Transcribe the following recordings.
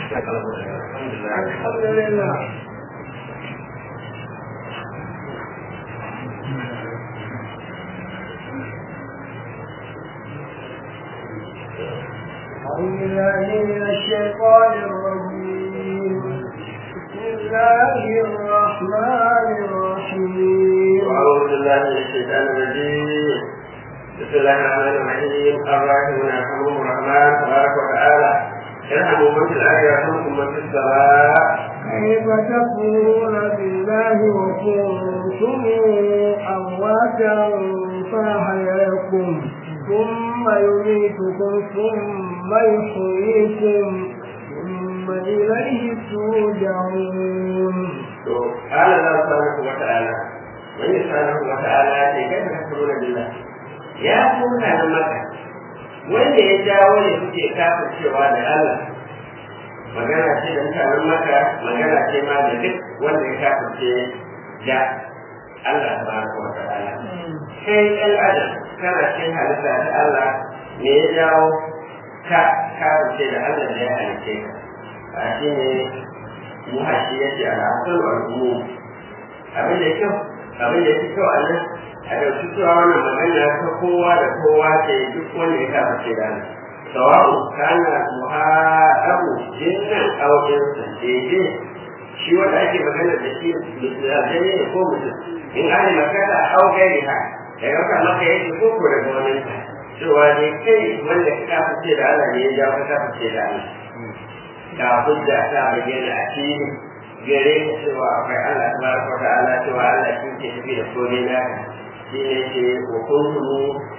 الحمد لله أعوذ بالله من الشيطان الرجيم بسم الله الرحمن الرحيم وأعوذ بالله من الشيطان الرجيم بسم الله الرحمن الرحيم الراحمون يرحمهم الرحمن تبارك وتعالى ارحموا من في الأرض يرحمكم من في السماء كيف تكفرون بالله وكنتم أمواتا فأحياكم ثم يميتكم ثم يحييكم ثم إليه ترجعون قال الله سبحانه وتعالى من سبحانه وتعالى كيف تكفرون بالله يا كنا مكة wanda ya jawo ne kuke kafin cewa da Allah magana ce da mutanen maka magana ce ma da duk wanda ya kafirce da Allah tabaraka wa ta'ala kai ɗan adam kana cikin halitta da Allah me ya jawo ka kafirce da Allah da ya halice ka a shi ne muhashi yake al'asar al'ummu abin da kyau abin da yake kyau a nan a ɗauki cewa wannan magana ta kowa da kowa ce duk wanda ya kafirce da Allah sawa'u kana muharabu jinnan aukin daidai shi wanda ake magana da shi aljani ne ko mutum in ana magana au gairi ha da yauka maka yake ko ko daga wani cewa ne kai wanda ka kafice da Allah ne ya jawo ka kafice da Allah ga hujja ta bayyana a fili gare ka cewa akwai Allah tabaraka wa ta'ala cewa Allah shi ke tafi da komai naka shi ne ke wa kuntum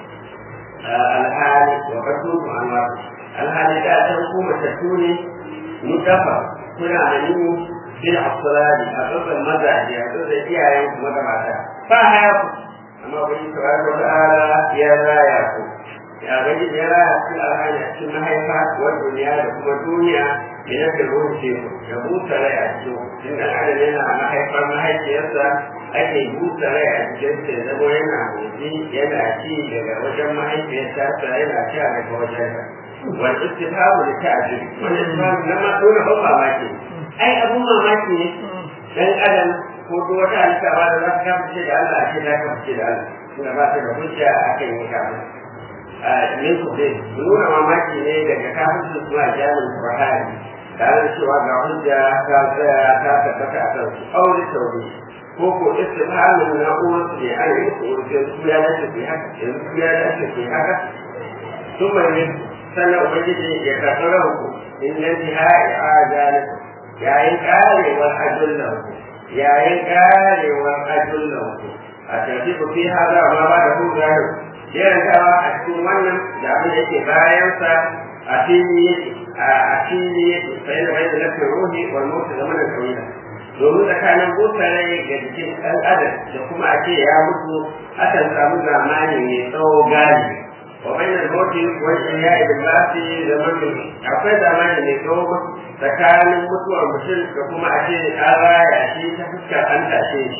alhali wa kasutu amma alhali da san ku matattu ne mutafa kuna da ni bil afsali a tsotsan mazaje a tsotsan iyayen ku maza mata fa haya ku amma wani tabaraka wa ta'ala ya raya ku ya gaji ya raya ku alhali a cikin mahaifa wa duniya da kuma duniya ina da ruwan teku ya busa rai a cikin tunda adam yana mahaifar mahaifiyarsa ake busa rai a cikin sa zama yana motsi yana ci daga wajen mahaifiyarsa yana sha daga wajen sa wal istifhamu li ta'jil wal istifhamu na ma dole ban mamaki ai abun mamaki ne dan adam ko duk wata halitta ba da za ta kafice da Allah ake da kafice da Allah kuma ba ta da hujja akan yi kafin min ku dai nuna mamaki ne daga kafin zuwa jami'in Buhari tare da cewa ga hujja ta tsaya ta tabbata a kan su aure sauri ko ko istifhamin na uwar su ne an yi ko su ya dace ku haka yanzu su ya dace ku haka sun mai sannan ubangiji ya karɓi ranku in nan ji ha'i a zalika yayin karewar ajullan ku yayin karewar ajullan ku a tafi ku fi haza ma ba da hujjar jerantawa a cikin wannan da abin da yake bayansa a fili yake a fili yake sai da bai da lafiyar ruhi wal mutu da mana tawila domin tsakanin busa rai ga jikin ɗan adam da kuma a ce ya mutu akan samu zamani mai tsawo gani wa bainal mauti wal ihya'i bil ba'thi zaman akwai zamani mai tsawo tsakanin mutuwar mutum da kuma a ce an raya shi ta fuskar an tashe shi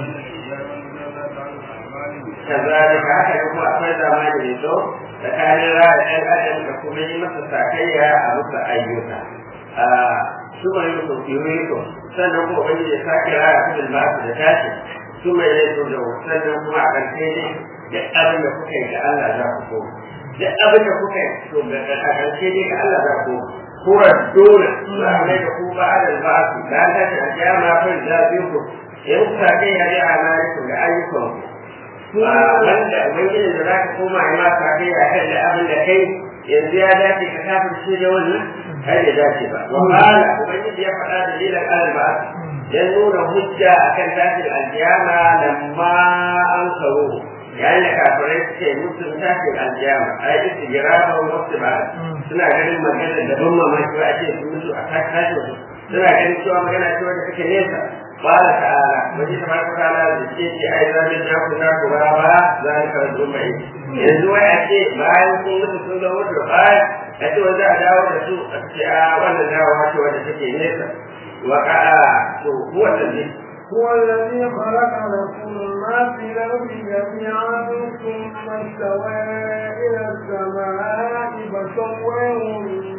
kazalika haka ne kuma akwai zamani mai tsawo tsakanin raya ɗan adam da kuma yi masa sakayya a musu ayyuka su mai musu fiye sannan kuma wani ya sake raya kudin ba su da tashi su mai yi su da sannan kuma a ƙarshe ne duk abin da kuka yi ga Allah za ku koma duk abin da kuka yi to ga a ƙarshe ne ga Allah za ku kura dole za a mai da ku ba da ba su da ta ce a kiyama fa da biyu ku in ku sake ya ji amalikum da ayyukan ku wanda ubangijin da za ka koma ya ma sake ya kan da abin da kai yanzu ya dace ka kafin shi da wannan kai da dace ba wa qala ubangiji ya faɗa dalilan alba ya nuna hujja akan tashin aljiyama lamma an karo yayin da kafirai suke mutum tashin aljiyama a yi su jira ba wasu ba suna ganin magana da ban mamaki ba a ce su mutu a tashin suna ganin cewa magana ce wanda take nesa قال تعالى وجه تبارك وتعالى بالشيء أيضا من جاكم ذاك ورابا ذلك رجل بعيد yanzu wai a ce bayan sun mutu sun ga mutu baya a ce wanda a dawo da su a ce a wannan dawowa ce wanda take nesa wa ka'a to huwa tabi هو الذي خلق لكم ما في الأرض جميعا ثم استوى إلى السماء فسويهن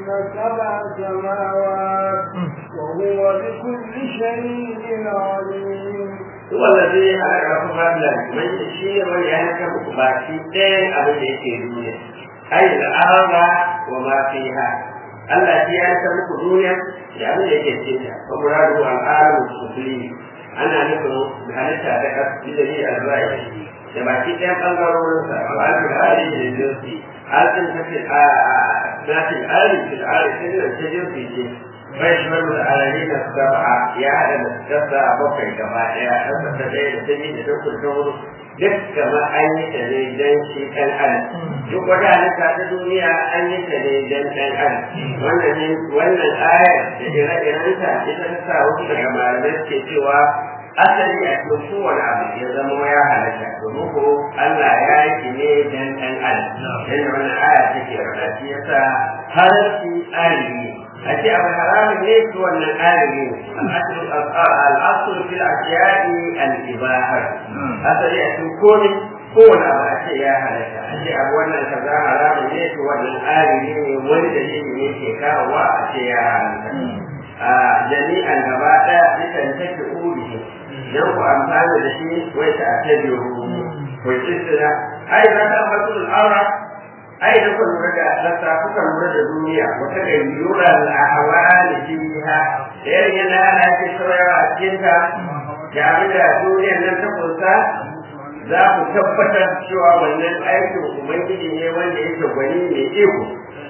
سبع سماوات وهو بكل شيء عليم هو الذي خلقكم قبلا من شيء من يهلككم باقي ɗayan abin da yake duniya ai al'arba wa ma fiha Allah shi ya san muku duniya da abin da yake cikin ta wa muradu al'alamu sufli ana nufin halitta da kasu da ni albai da baki ɗayan ɓangarorin sa wa al-hali da jinsi alƙin tafi a natin ali fil ali sai da ta jinsi ce bai shi wani da alali na saba'a ya haɗa da kasa bakwai gaba ɗaya ɗan ta ɗaya da ta biyu da ta kudu ta hudu duk kamar an yi ta ne don shi ɗan adam duk wata halitta ta duniya an yi ta ne don ɗan adam wannan ne wannan ayar da ire-irenta ita ta sa wasu daga malamai suke cewa asali a cikin kowane abu ya zama ya halatta domin ko Allah ya yi shi ne don ɗan adam yadda wannan aya take faɗa shi yasa halarci alimi a ce abu haramun ne su wannan alimi al'asul fil ashiya'i al-ibahar asali a cikin komai kowane abu a ce ya halatta a ce abu wannan kaza haramun ne to wannan alimi ne wani dalili ne ke kawowa a ce ya halatta a jami'an gaba ɗaya dukan take uri don ku amfana da shi wai ta ta biyu ko tsira ai za ta ambaci al'aura ai da ku lura da lissa kuka lura da duniya wata ga yura al-ahwali fiha da irin yadda ana ke saurawa a cikin ta da abin da duniyar nan ta kunsa za ku tabbatar cewa wannan aikin ubangiji ne wanda yake gwani mai iko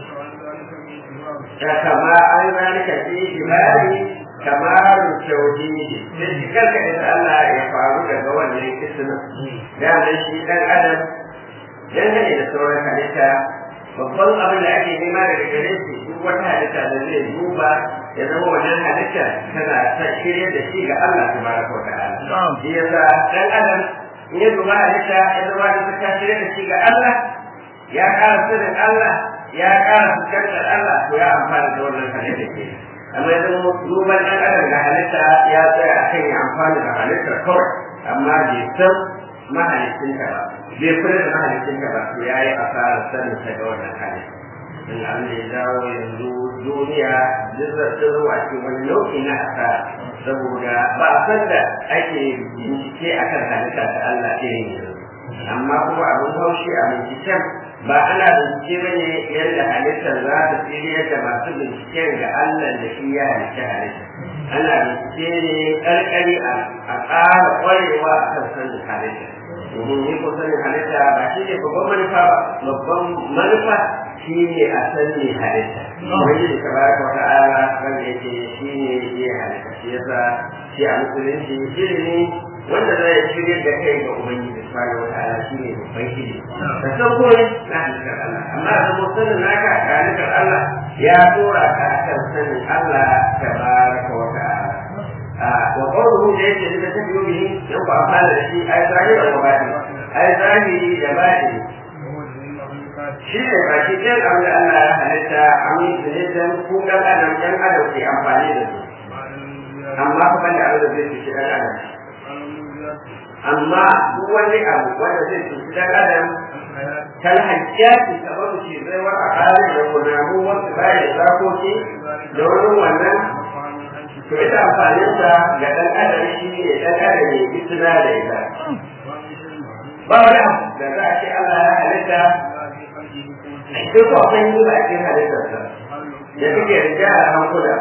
da kama an zalika fi ibadi kamaru tauhidi sai shi kanka da Allah ya faru daga wannan ismin da nan shi dan adam dangane da sauran halitta babban abin da ake nema daga gare shi duk wata halitta da zai duba ya zama wannan halitta tana ta shirye da shi ga Allah tabaraka wa ta'ala shi yasa dan adam in ya duba halitta ya zama da ta shirye da shi ga Allah ya ƙara sanin Allah ya ƙara fuskantar Allah to ya amfana da wannan halitta ke amma ya zama duban ɗan adam da halitta ya tsaya a kan ya amfana da halittar kawai amma bai san mahalicinta ba bai kula da mahalicinta ba to ya yi asarar sanin ta ga wannan halitta in an da ya dawo yanzu duniya jizzar ta zuwa cikin wani nau'i na asara saboda ba a san da ake bincike akan halitta ta Allah irin yanzu amma kuma abin haushi a binciken ba ana bincike ba ne yadda halittar za ta tsiriyar da masu binciken ga Allah da shi ya halitta halitta ana bincike ne ƙarƙari a ƙara ƙwarewa a kan sanin halitta domin yi ko sanin halitta ba shi ne babban manufa ba babban manufa shi ne a sani halitta wani da tabaraka wa ta'ala wanda yake shi ne ya halitta shi yasa shi a musulunci ilimi wanda zai shirya da kai ga ubangiji subhanahu wa ta'ala shi ne babban ilimi da san komai na halittar Allah amma da mu sanin naka ga halittar Allah ya dora ka akan sanin Allah tabaraka wa ta'ala wa qawluhu da yake da tafiyo bihi yan ku amfana da shi ai zahiri da batini ai zahiri da batini shi ne baki ɗayan abin da Allah ya halitta amin da ne dan ku ɗan adam ɗan adam ke amfani da su amma kuma da abin da zai fi shi ɗan adam amma duk wani abu wanda zai cuci dan adam kal hajjati kamar ce zai wa akari da kunamu wasu bayan zakoki da wani wannan to ita amfanin sa ga dan adam shi ne dan adam ne fitina da ita ba wani abu da za a ce Allah ya halitta duk akwai yi ba a cikin halittarsa da suke rija a hankula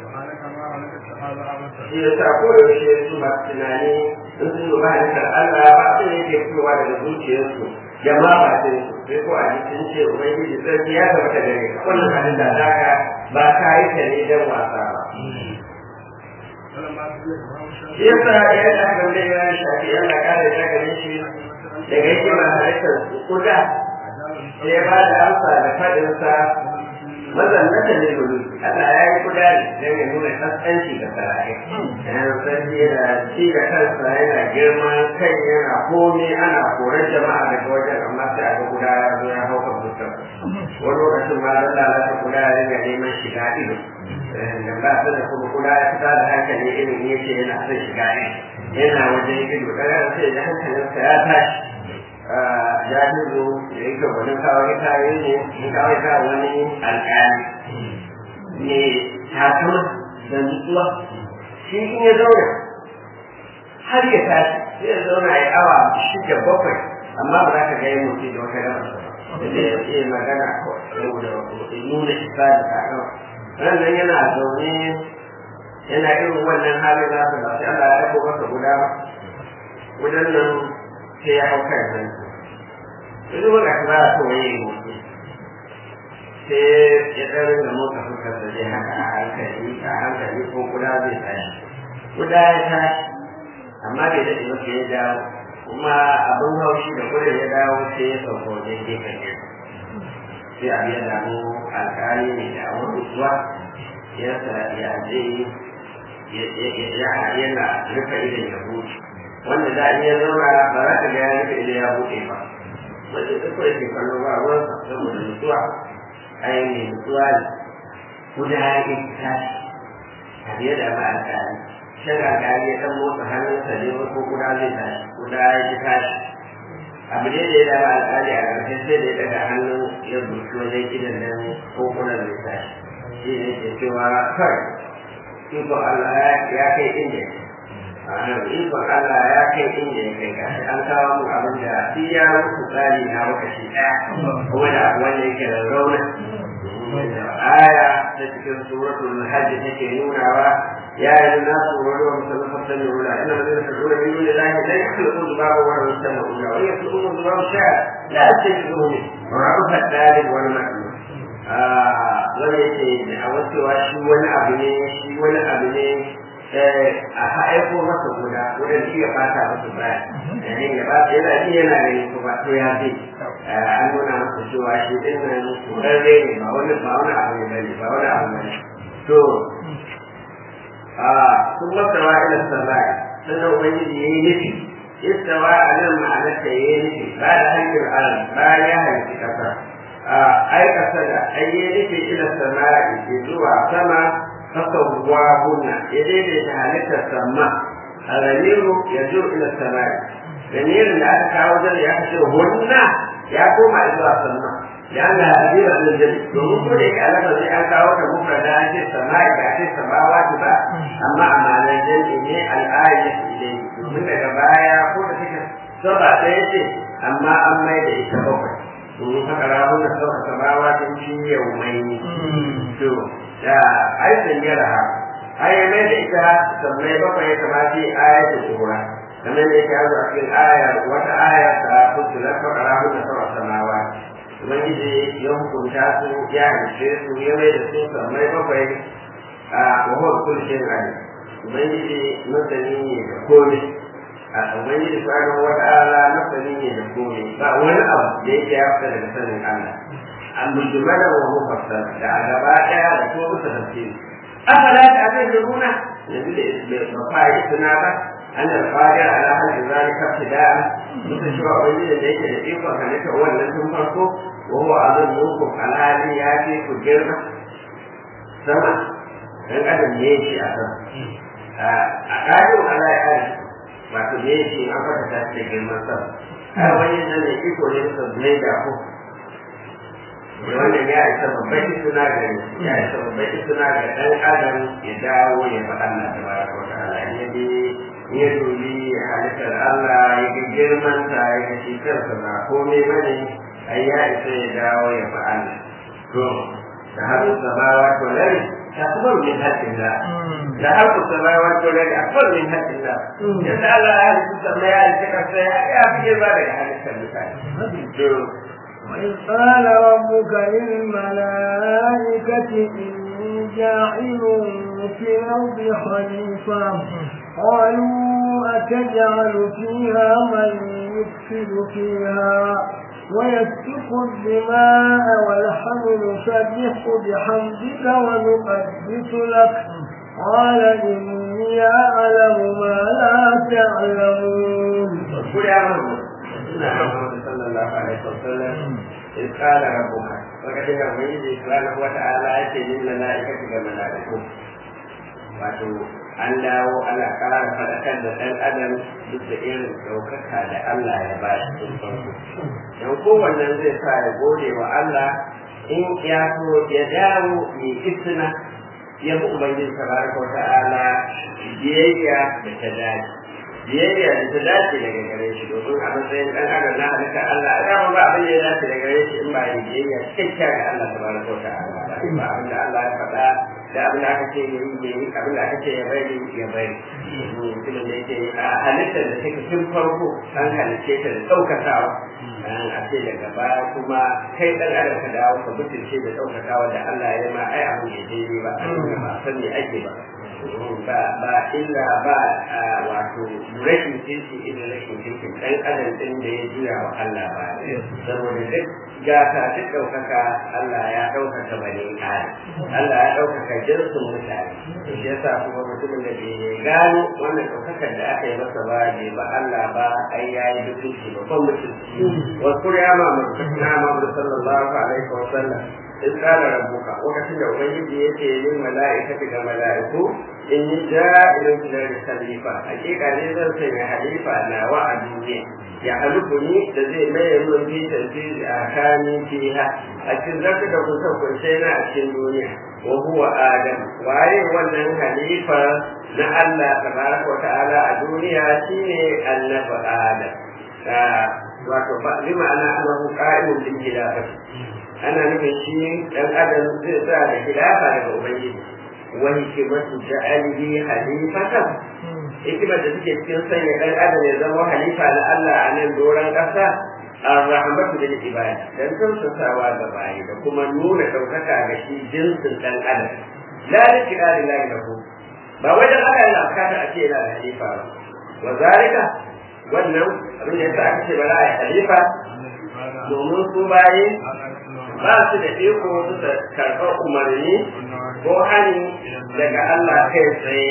shi ya sa ko da yaushe su masu tunani in sun duba halittar Allah ba su ne ke fitowa daga zuciyarsu da ma ba su sai ko a jikin ce ubangiji sarki ya zama ta gare ka wannan halitta ta ka ba ka yi ta ne don wasa ba. Shi ya sa ya yi aka wani ya shafi Allah kare ta gare shi daga yake ma halittar kuda sai ba da amsa da faɗinsa mazannata ne gudu Allah ya yi kuda ne don ya nuna kaskanci ga sarakai yana sarki yana ci da kansa yana girma kai yana komi ana korar jama'a daga wajen amma sai aka guda ya zo ya hau kan mutum wani lokacin ma zan lalata kuda ya riga neman shiga ido da ba su da kuma kuda ya fita da hankali irin ya ce yana son shiga ido yana wajen ido kaga sai da hankalinsa ya tashi jahizu da yake wani kawai kayan ne in kawai ka wani alƙali ne takama da nutsuwa shi in ya zauna har ya tashi sai ya zauna ya awa shida bakwai amma ba za ka ga yin mutum da wata gaba da ya ce magana saboda nuna isa da takama nan yana zaune yana irin wannan halin nasa ba sai Allah ya ɗago masa guda ba wajen nan sai ya hau kan nan yanzu ba ga ba so yayi motsi sai ya ɗan ringa motsa fuskar da dai haka a hankali a hankali ko guda zai tashi guda ya tashi amma bai daɗe ba sai ya dawo kuma abin haushi da gudun ya dawo sai ya sauka wajen gefen gefe sai a ya damu alƙali ne da awon mutuwa ya sa ya je yana rufe idan ya buɗe wanda za a iya zauna ba za ka ga ya rufe idan ya buɗe ba wanda duk kawai ke kallo ba ruwan sa saboda mutuwa ai mai mutuwa ne kuda ya ke tashi a biye da ba alƙali shan alƙali ya ɗan motsa hannunsa ne ko kuda zai tashi kuda ya ki tashi abu ne da ya dama alƙali a ƙarshe sai da ya daga hannun ya buki wajen idan nan ko kuda zai tashi shi ne ke cewa kawai ikon Allah ya kai inda ikon Allah ya kai inda ya kai gashi an kawo mu abin da shi ya mutu tsari na lokaci ɗaya kuma da wanda yake da rauna da aya ta cikin suratul hajj take nunawa ya yi na tsoro wa musamman fasan da wula ina da zai tsoro min wani lahi da ya kula da zuba wa wani musamman wula wani ya kula da zuba wa sha la ce ki zo ne wa rafa dalil wani ma'ana wani yake da a wacewa shi wani abu ne shi wani abu ne a haifo masa guda wurin shi ya fata masa baya yayin ya ba yana ji yana gani ko ba to ya zai an nuna masa cewa shi din nan kurarre ne ba wani ba wani abu ne bane ba wani abu ne to a sun masawa ila sabai sannan ubangiji yayi nufi istawa a nan ma'anarta yayi nufi ba da hanyar alam ba ya halitta kasa ai kasa da ai yayi nufi ila sama'i zuwa sama فسواهن يدين تهالك السماء الضمير يجر الى السماء ضمير لا تتعود يحشرهن يقوم الى السماء لانها كبيره من الجنه domin ko da yake alaka zai an kawo ta mufrada an ce sama'i ba ce samawati ba amma a ma'anar jami'i ne al'ayat ilai domin daga baya ko da take saba ɗaya ce amma an mai da ita bakwai domin haka rahun da sauka samawati shi yau mai to da aikin yara ha ai mai da ita sammai bakwai ya kamata ayatu sura kamar da yake hazo a cikin aya wata aya ta fusulat fakara hu da sama samawa ubangiji ya hukunta su ya halice su ya mai da su sammai bakwai a wahon kulshin ali ubangiji masani ne da komai a ubangiji subhanahu wa ta'ala masani ne da komai ba wani abu da yake ya fita daga sanin Allah المجملة ومفصلة لا جباء وصوب تفسير أفلا تعتذرون نقول بفاعل سنابة أن القادر على خلق ذلك ابتداء متشوع بين لديك لطيف وكانت هو الذي فرقه وهو أظن منكم على هذه ياتي في الجرمة سمع dan adam ne yake a kan a ƙarin ala ya ƙari wato ne yake an fata ta ce girman sama har wani nan ne iko ne sa zai da ku wannan ya isa babban suna ga ya isa babban suna ga dan adam ya dawo ya fa Allah tabaraka wa ta'ala ya bi ya dubi halittar Allah ya ga girman ta ya ga shi kansa ba komai bane ai ya isa ya dawo ya fa Allah to da har sabawa to lai akbar min hadillah da har sabawa to lai akbar min hadillah yadda Allah ya halitta sama ya halitta kansa ya fi girma daga halittar mutane to وإذ قال ربك للملائكة إني جاعل في الأرض خليفة قالوا أتجعل فيها من يفسد فيها ويسفك الدماء والحمل نسبح بحمدك ونقدس لك قال إني أعلم ما لا تعلمون صلى الله عليه وسلم إذ قال ربك وقد يومئذ سبحانه وتعالى يتي للملائكة كملائكة wato an dawo ana ƙara faɗakar da ɗan adam duk da irin ɗaukaka da Allah ya ba shi tun farko don kowannen zai sa ya gode wa Allah in ya so ya dawo ya isna ya bi ubangiji tabaraka wa ta'ala biyayya da ta dace biyayya da ta dace daga gare shi domin a matsayin dan adam na halitta Allah a dama ba abin da ya dace daga gare shi in ba yin biyayya cikakkiya ga Allah tabaraka wa ta'ala ba in ba abin da Allah ya faɗa da abin da aka ce ya yi ya yi abin da aka ce ya bari ya bari mutumin da yake a halittar da take tun farko an halicce ta da ɗaukakawa a ce daga baya kuma kai ɗan adam ka dawo ka mutunce da ɗaukakawa da Allah ya ma ai abin da daidai ba a ba san me ake ba ba ba illa ba wato rashin kirki irin rashin kirkin ɗan adam ɗin da ya juya wa Allah ba saboda duk gata duk ɗaukaka Allah ya ɗaukaka bane kare Allah ya ɗaukaka jinsin mutane to shi yasa kuma mutumin da bai gano wannan ɗaukakar da aka yi masa ba bai ba Allah ba ai yayi mutunci babban mutunci wa kuriya ma mutunci na Muhammad sallallahu alaihi wa sallam in kana rabbuka lokacin da ubangiji yake yin mala'ikati ga mala'iku in yi ja'ilun filar khalifa hakika ne zan sanya halifa nawa a duniya ya haluku ni da zai maye mun fi tafsiri a kani fiha a cikin zaka da kusa kunshe na a cikin duniya wa huwa adam waye wannan halifa na Allah tabaraka wa ta'ala a duniya shine annabi adam wato ba bi ma'ana annahu qa'imun bil khilafati ana nufin shi dan adam zai sa da khilafa daga ubangiji wa hikmatu ja'alihi halifatan hikimar da suke cikin sanya dan adam ya zama halifa na Allah a nan doron ƙasa ar-rahmatu lil ibad dan tausasawa ga bayi da kuma nuna daukaka ga shi jinsin dan adam la likira lillahi lahu ba wajen Allah yana bukatar a ce yana da halifa ba wa zalika wannan abin da yasa aka ce bara a halifa domin su bayi ba su da iko su da karɓar umarni ko hani daga Allah kai tsaye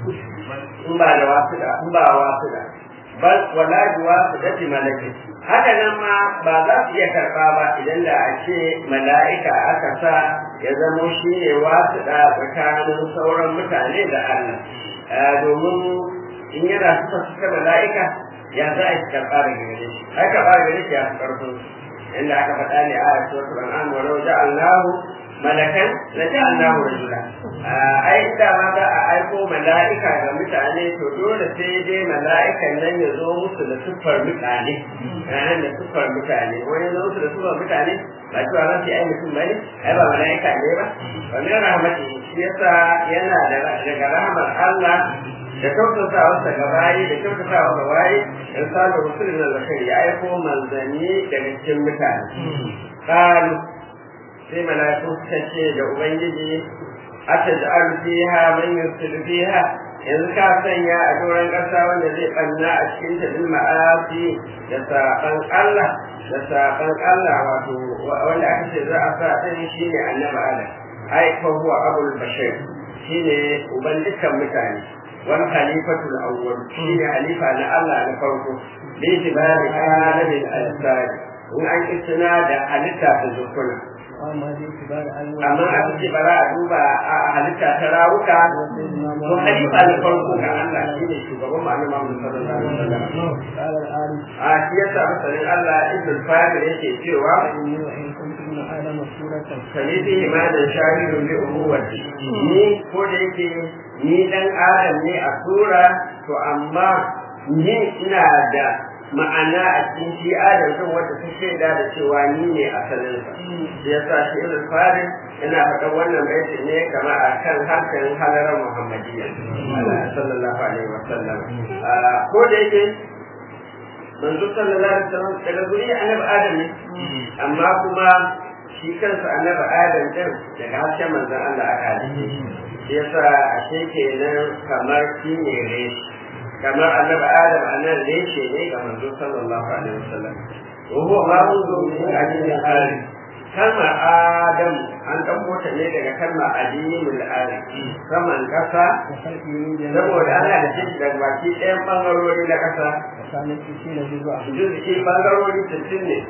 in ba da wasu da in ba wasu da bal wala juwa su da malaki haka nan ma ba za su iya karɓa ba idan da a ce mala'ika aka sa ya zamo shi ne wasu da tsakanin sauran mutane da Allah domin in yana suka suka mala'ika ya za a karɓa daga gare shi ai karɓa daga gare shi ya fi ƙarfin inda aka faɗa ne a suratul an'am wa law ja'alnahu malakan la ja'alnahu rajula ai da ma za a aiko mala'ika ga mutane to dole sai dai mala'ikan nan ya zo musu da siffar mutane ranar da siffar mutane wani zo musu da siffar mutane ba cewa za su yi ai mutum bane ai ba mala'ika ne ba wa min rahmati shi yasa yana daga rahmar Allah da kyautatawarsa ga bayi da kyautatawa ga bayi in samu rusulun da zakari ya aiko manzanni daga cikin mutane qalu sai malaiku suka ce da ubangiji ataj'al fiha man yusidu fiha yanzu ka sanya a doron ƙasa wanda zai ɓanna a cikin ta bil ma'asi da saɓan Allah da saɓan Allah wato wanda aka ce za a sa ɗin shine annabi Adam ai fa huwa abul bashir shine uban dukkan mutane wani khalifatul awwal shine halifa na Allah na farko bi tibari alamin al-asari in an istina da halitta ta zukuna amma a ce ba za a duba a halitta ta rawuka ko halifa na farko ga Allah shine shugaban ma'ana Muhammad sallallahu alaihi wasallam a shi yasa masanin Allah ibn Fadil yake cewa kalidi imanin shahidun bi umuwati ni ko da yake ni dan adam ne a tura to amma ni ina da ma'ana a cikin shi adam din wanda ta shaida da cewa ni ne asalin sa shi yasa shi ibn farid ina faɗa wannan baiti ne kamar a kan harshen halarar muhammadiyya sallallahu alaihi wa sallam ko da yake manzo sallallahu alaihi wa sallam daga guri annabi adam ne amma kuma shi kansa annabi adam din daga harshen manzon Allah aka halice shi shi yasa ashe kenan kamar shi ne reshe kamar annabi adam anan reshe ne ga manzo sallallahu alaihi wasallam wa huwa ma munzu min ajin al kalmar adam an ɗauko ta ne daga kalmar adimul adam saman ƙasa saboda ana da shi daga baki ɗayan ɓangarori na ƙasa juz'i ɓangarori sittin ne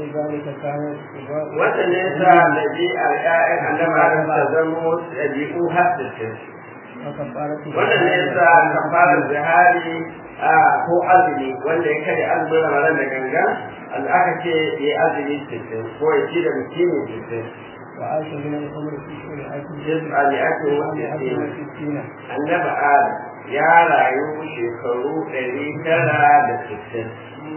wanda ne sa ɗabi'ar ƴaƴan annabi adam ta zamo ɗabi'u har sittin wanda ne sa kafarar zihari ko azumi wanda ya kare azumin ramadan da gangan aka ce ya azumi sittin ko ya ci da mutumi sittin وعاش من العمر تسعمائة jis'a ne ake wasu وستين وستين annabi adam ya rayu shekaru ɗari tara da sittin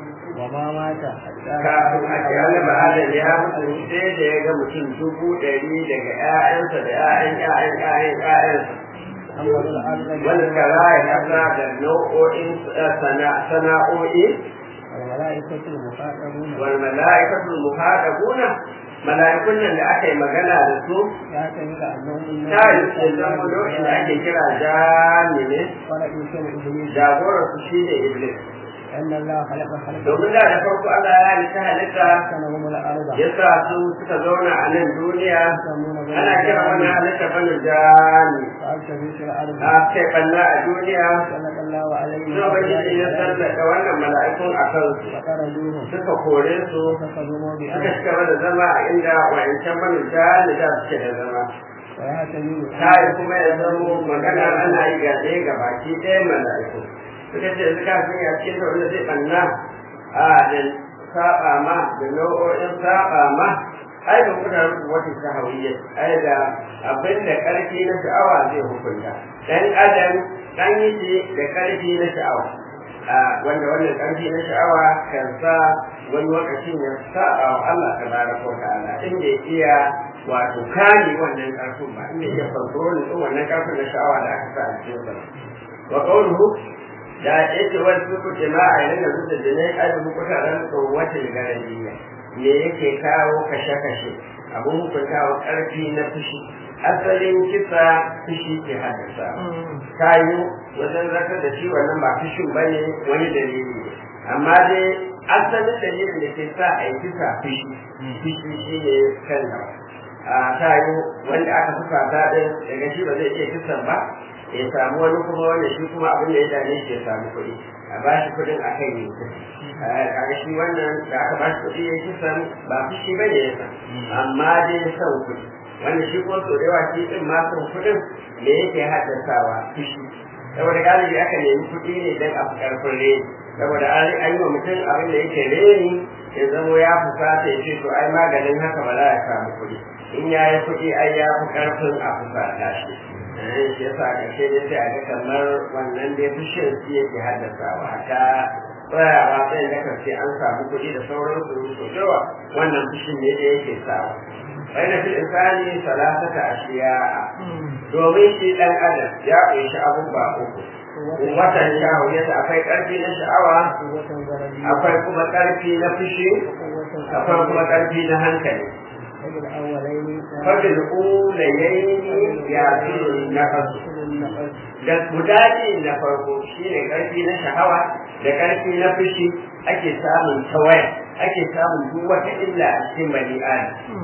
وما مات حتى kafin a ce annabi adam ya mutu sai da ya ga mutum dubu ɗari daga ƴaƴansa da ƴaƴan ƴaƴan ƴaƴan ƴaƴansa أمر الأرض wani kara ya kasa da nau'o'in sana- sana'o'i والملائكة المخاطبون wal mala'ikatul muhadabuna mala'ikun nan da aka yi magana da su يعتمد أنهم ta yi su zama nau'in da ake kira jami ne ولكن كان إبليس jagorar su shi ne iblis أن الله خلق خلقا domin da da farko Allah ya halitta halitta سكنهم الأرض ya sa su suka zauna a nan duniya يسمون بين ana kira wannan الجبال halitta bane jami فألتفوا في الأرض a kai banna a duniya سلط الله عليهم suna ubangiji ya sallaka wannan mala'ikun a kansu فطردوهم suka kore su فكذبوا suka بأمر ci gaba da zama a inda wa'ancan bane jami da suke da zama ويعتمد ta yi kuma ya zamo magana ana yi ga ɗaya ga baki ɗaya mala'iku suka ce suka sun ya cikin wanda zai ɓanna a da saba ma da nau'o'in saba ma ai da kuka rubu wata shahawiyya ai da abin da ƙarfi na sha'awa zai hukunta dan adam an yi shi da ƙarfi na sha'awa a wanda wannan ƙarfi na sha'awa kan sa wani lokacin ya saba wa Allah tabaraka wa ta'ala inda ya iya wato kare wannan ƙarfin ba inda ya kontrol din wannan ƙarfin na sha'awa da aka sa a cikin sa wa qawluhu da yake wani suku jama'a yana da zuwa jinai adu kutaran wata garadiya me yake kawo kashe-kashe abun hukuntawa ƙarfi na fushi asalin kisa fushi ke haddasa kayu wajen zartar da shi wannan ba fushin bane wani dalili ne amma dai asalin dalilin da ke sa a yi kisa fushi fushi shi ne kan gaba a kayu wanda aka fusa ta ɗin daga shi ba zai iya kisan ba ya samu wani kuma wanda shi kuma abin da ya dame shi ya samu kuɗi a ba shi kuɗin a kai ne kaga shi wannan da aka ba shi kuɗi ya kisan ba fushi ba ne ya san amma dai son kuɗi wanda shi kuma sau da yawa shi ɗin ma son kuɗin me yake haddasawa fushi saboda galibi aka nemi kuɗi ne don a fi ƙarfin reni saboda an an yi wa mutum abin da yake reni ya zamo ya fusata ya ce to ai maganin haka ba za a samu kuɗi in ya yi kuɗi ai ya fi ƙarfin a fusata shi eh shi yasa a ƙarshe dai sai a ga kamar wannan dai fushin shi yake haddasawa ta tsayawa sai da kace an samu kuɗi da sauransu to yawa wannan fushin ne da yake sawa bayan fil insani salasata ashiya domin shi dan adam ya ƙunshi abubuwa uku watan sha'awiyata akwai ƙarfi na sha'awa akwai kuma ƙarfi na fushi akwai kuma ƙarfi na hankali fadil ulayaini ya fi na kasu da guda biyu na farko shine ƙarfi na sha'awa da ƙarfi na fushi ake samun tawaya ake samun duk wata illa a cikin bani adam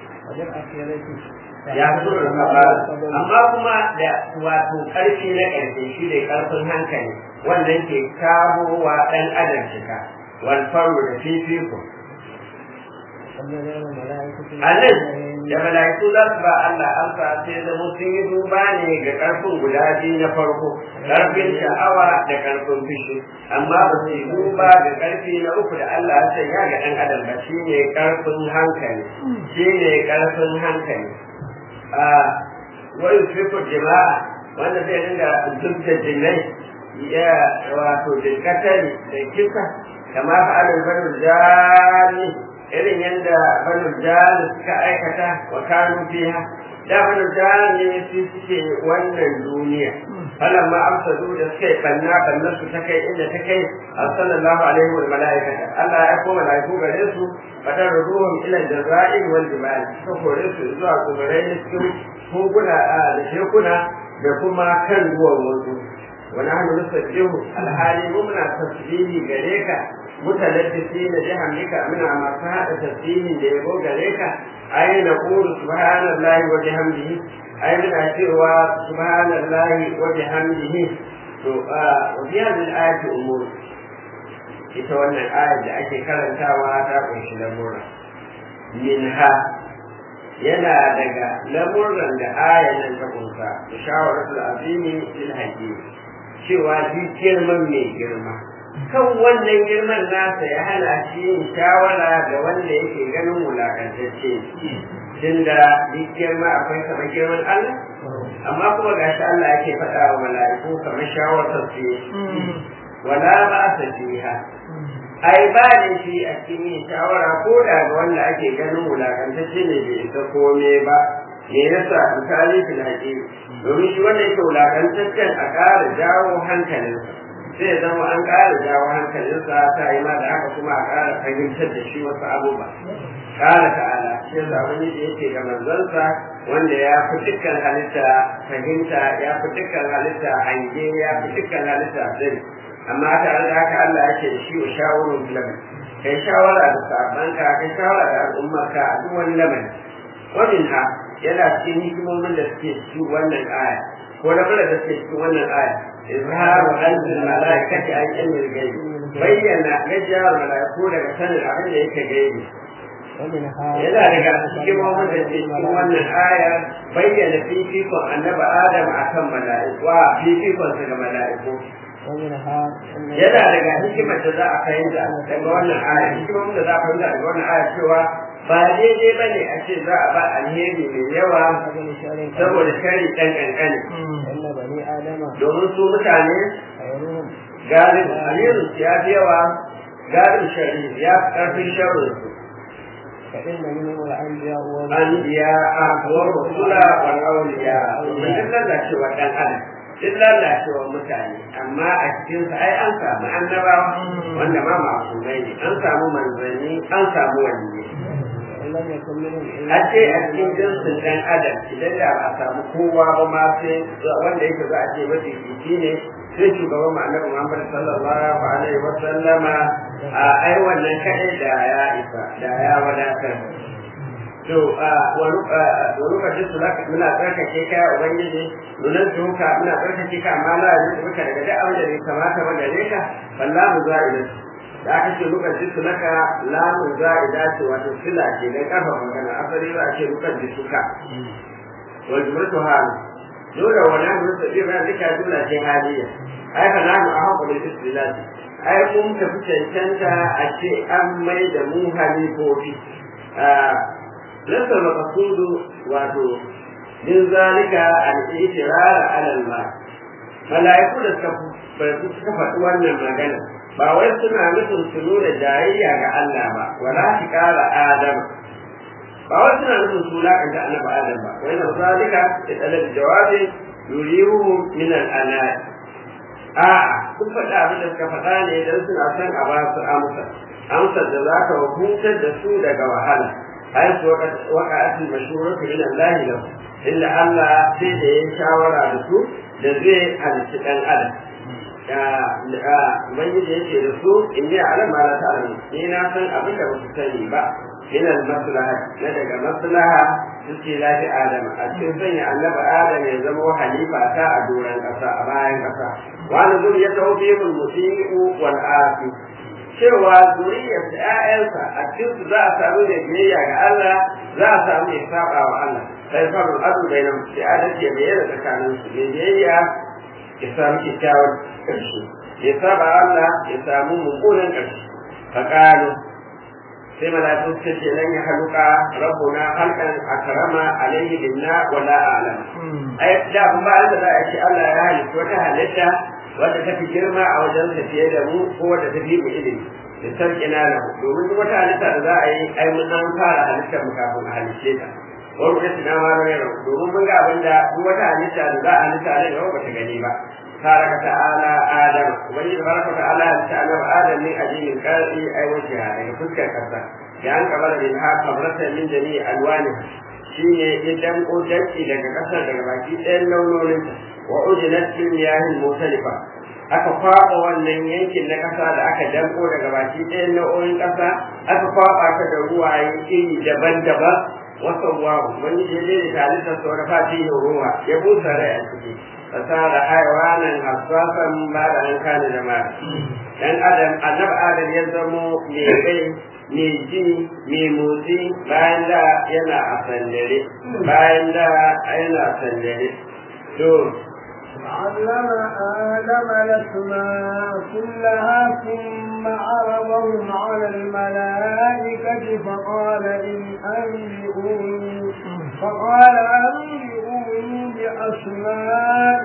ya fito da kabara amma kuma da wato karfi na ƙarfe shi ne karfin hankali wannan ke kawo wa ɗan adam cika wal faru da fifiko a nan da mala'iku za su ba Allah amsa sai zama sun yi duba ne ga karfin guda biyu na farko karfin sha'awa da karfin fushi amma ba su yi duba ga karfi na uku da Allah ya sanya ga ɗan adam ba shi ne karfin hankali shi ne karfin hankali wani fiko jama'a wanda zai dinga zubta jinai ya wato dinkatari da kisa kama fa'alin banu jani irin yadda banu jani suka aikata wa kanu fiha da banu jani su suke wannan duniya falan ma amsadu da suka yi banna bannan su ta kai inda ta kai sallallahu alaihi wa mala'ikata Allah ya koma mala'iku gare su fadar ruhun ila jaza'in wal jibal suka kore su zuwa kuburai da cikin koguna da tekuna da kuma kan ruwan wasu wani hannu nusabbihu alhali mu muna tasbihi gare ka mutalabbisi na jihamika muna masu haɗa tasbihin da yabo gare ka ai na qulu subhanallahi wa bihamdihi ai muna cewa subhanallahi wa bihamdihi to a wa fi hadhihi al-ayati umur ita wannan ayar da ake karantawa ta kunshi lamura minha yana daga lamurran da ayan nan ta kunsa da shawaratul azimi lil hakim cewa shi girman mai girma kan wannan girman nasa ya hana shi yin shawara ga wanda yake ganin wulakantacce tunda duk girma akwai kamar girman Allah amma kuma gashi Allah yake faɗa wa mala'iku kamar shawarar su wala ba sa fiha ai ba ne shi a cikin yin shawara ko da ga wanda ake ganin wulakantacce ne bai isa kome ba me yasa misali fil haƙiƙi domin shi wanda yake wulakantaccen a ƙara jawo hankalinsa sai ya zama an ƙara jawo hankalinsa ta yi ma da haka kuma a ƙara fahimtar da shi wasu abubuwa ƙara ta'ala shi yasa wani da yake ga manzansa wanda ya fi dukkan halitta fahimta ya fi dukkan halitta hange ya fi dukkan halitta sani amma tare da haka Allah yake da shi wa shawarun filamin kai shawara da sabanka kai shawara da al'ummarka a duk wani lamari wannan ha yana cikin hikimomin da suke cikin wannan aya ko da da suke cikin wannan aya izharu anzil malaikati an ilmil gaibi bayyana gajiyar malaiku daga sanin abin da yake gaibi yana daga hikimomin da ke cikin wannan aya bayyana fifikon annabi adam akan mala'iku wa fifikon sa ga mala'iku yana daga hikimar da za a fahimta daga wannan aya hikimomin da za a fahimta daga wannan aya cewa ba daidai ba ne a ce za a ba alheri mai yawa saboda shari ɗan ƙanƙani domin su mutane galib alherin ya fi yawa galib shari ya fi ƙarfin sharin su anbiya wa rusula wal awliya mun lalacewa ɗan adam duk lalacewar mutane amma a cikin sa ai an samu annabawa wanda ma masumai ne an samu manzanni an samu waliyyi a ce a cikin jinsin ɗan adam idan da ba a samu kowa ba ma sai wanda yake za a ce mafi jiki ne sai shugaban mu annabi Muhammad sallallahu alaihi wa sallama a ai wannan kadai da ya isa da ya wadatar to wani lokacin su zaka muna tsarkake ka ya ubangiji nunan tuka muna tsarkake ka amma la yanzu muka daga da abin da bai kamata ba gare ka wallahu za'ida da aka ce lokacin su naka lamun za'ida ce wato sila ce dan kafa magana asali za a ce lokacin suka wal jumlatu hal dole wani abu da zai bayan duka jumla ce haliya ai fa nanu a haƙuri istilati ai mun tafi cancanta a ce an mai da mu halifofi ليس المقصود واتو من ذلك الاعتراض على الماء ملائكو da suka faɗi wannan magana ba wai suna nufin su nuna jayayya ga Allah ba wala shi ƙara Adam ba wai suna nufin su laƙanta annabi Adam ba wai na zalika da talab jawabi yurihu min al-anat a sun faɗa abin da suka faɗa ne dan suna son a ba su amsa amsar da za ka hutar da su daga wahala حيث وقعت المشورة من الله له إلا الله سيد شاورا لسو لزي على الشيطان أدم ubangiji yake da su in yi alam ma la ta'lamu ni na san abin da basu sani ba min al maslaha na daga maslaha suke lafi adama a cikin sanya annabi adam ya zama halifa ta a doron kasa a bayan kasa wa nazur ya tawfihul musii'u wal afi cewa zuriyar ƴaƴansa a cikin su za a samu mai biyayya ga Allah za a samu mai saba wa Allah sai farul adu bainam sai adalci ya bayyana tsakanin su mai biyayya ya samu kyakkyawan ƙarshe ya saba Allah ya samu mummunan ƙarshe faqalu sai malaiku suka ce lan ya haluka rabbuna halkan akrama alaihi binna wala a'lam ai da ba da za a ce Allah ya halitta wata halitta wadda ta fi girma a wajen ta fiye da mu ko wadda ta fi mu ilimi da sarki na lahu domin duk wata halitta da za a yi ai mun an fara halittar mu kafin a halice ta wani kuma tuna ma rai domin mun ga abin da duk wata halitta da za a halitta ne ba ta gani ba تبارك تعالى آدم وبني تبارك وتعالى تعالى آدم من أجل الكاري أي وجهها يعني فسك كذا لأن قبل منها قبرة من جميع ألوانها shine ya danko danki daga ƙasar daga baki ɗayan launoninta wa ujilat fil miyahin mutalifa aka kwaɓa wannan yankin na ƙasa da aka danko daga baki ɗayan nau'o'in ƙasa aka kwaɓa ta da ruwaye iri daban-daban wasa wahu wani ya je da halittar sauran fatihin ruwa ya busa rai a ciki fasara haiwanan hassasan ba da an kane da ma dan adam annabi adam ya zamo mai rai mai ji mai motsi bayan da yana a sandare bayan da yana a sandare to علم آدم الأسماء كلها ثم عرضهم على الملائكة فقال إن أنبئوني فقال أنبئوني بأسماء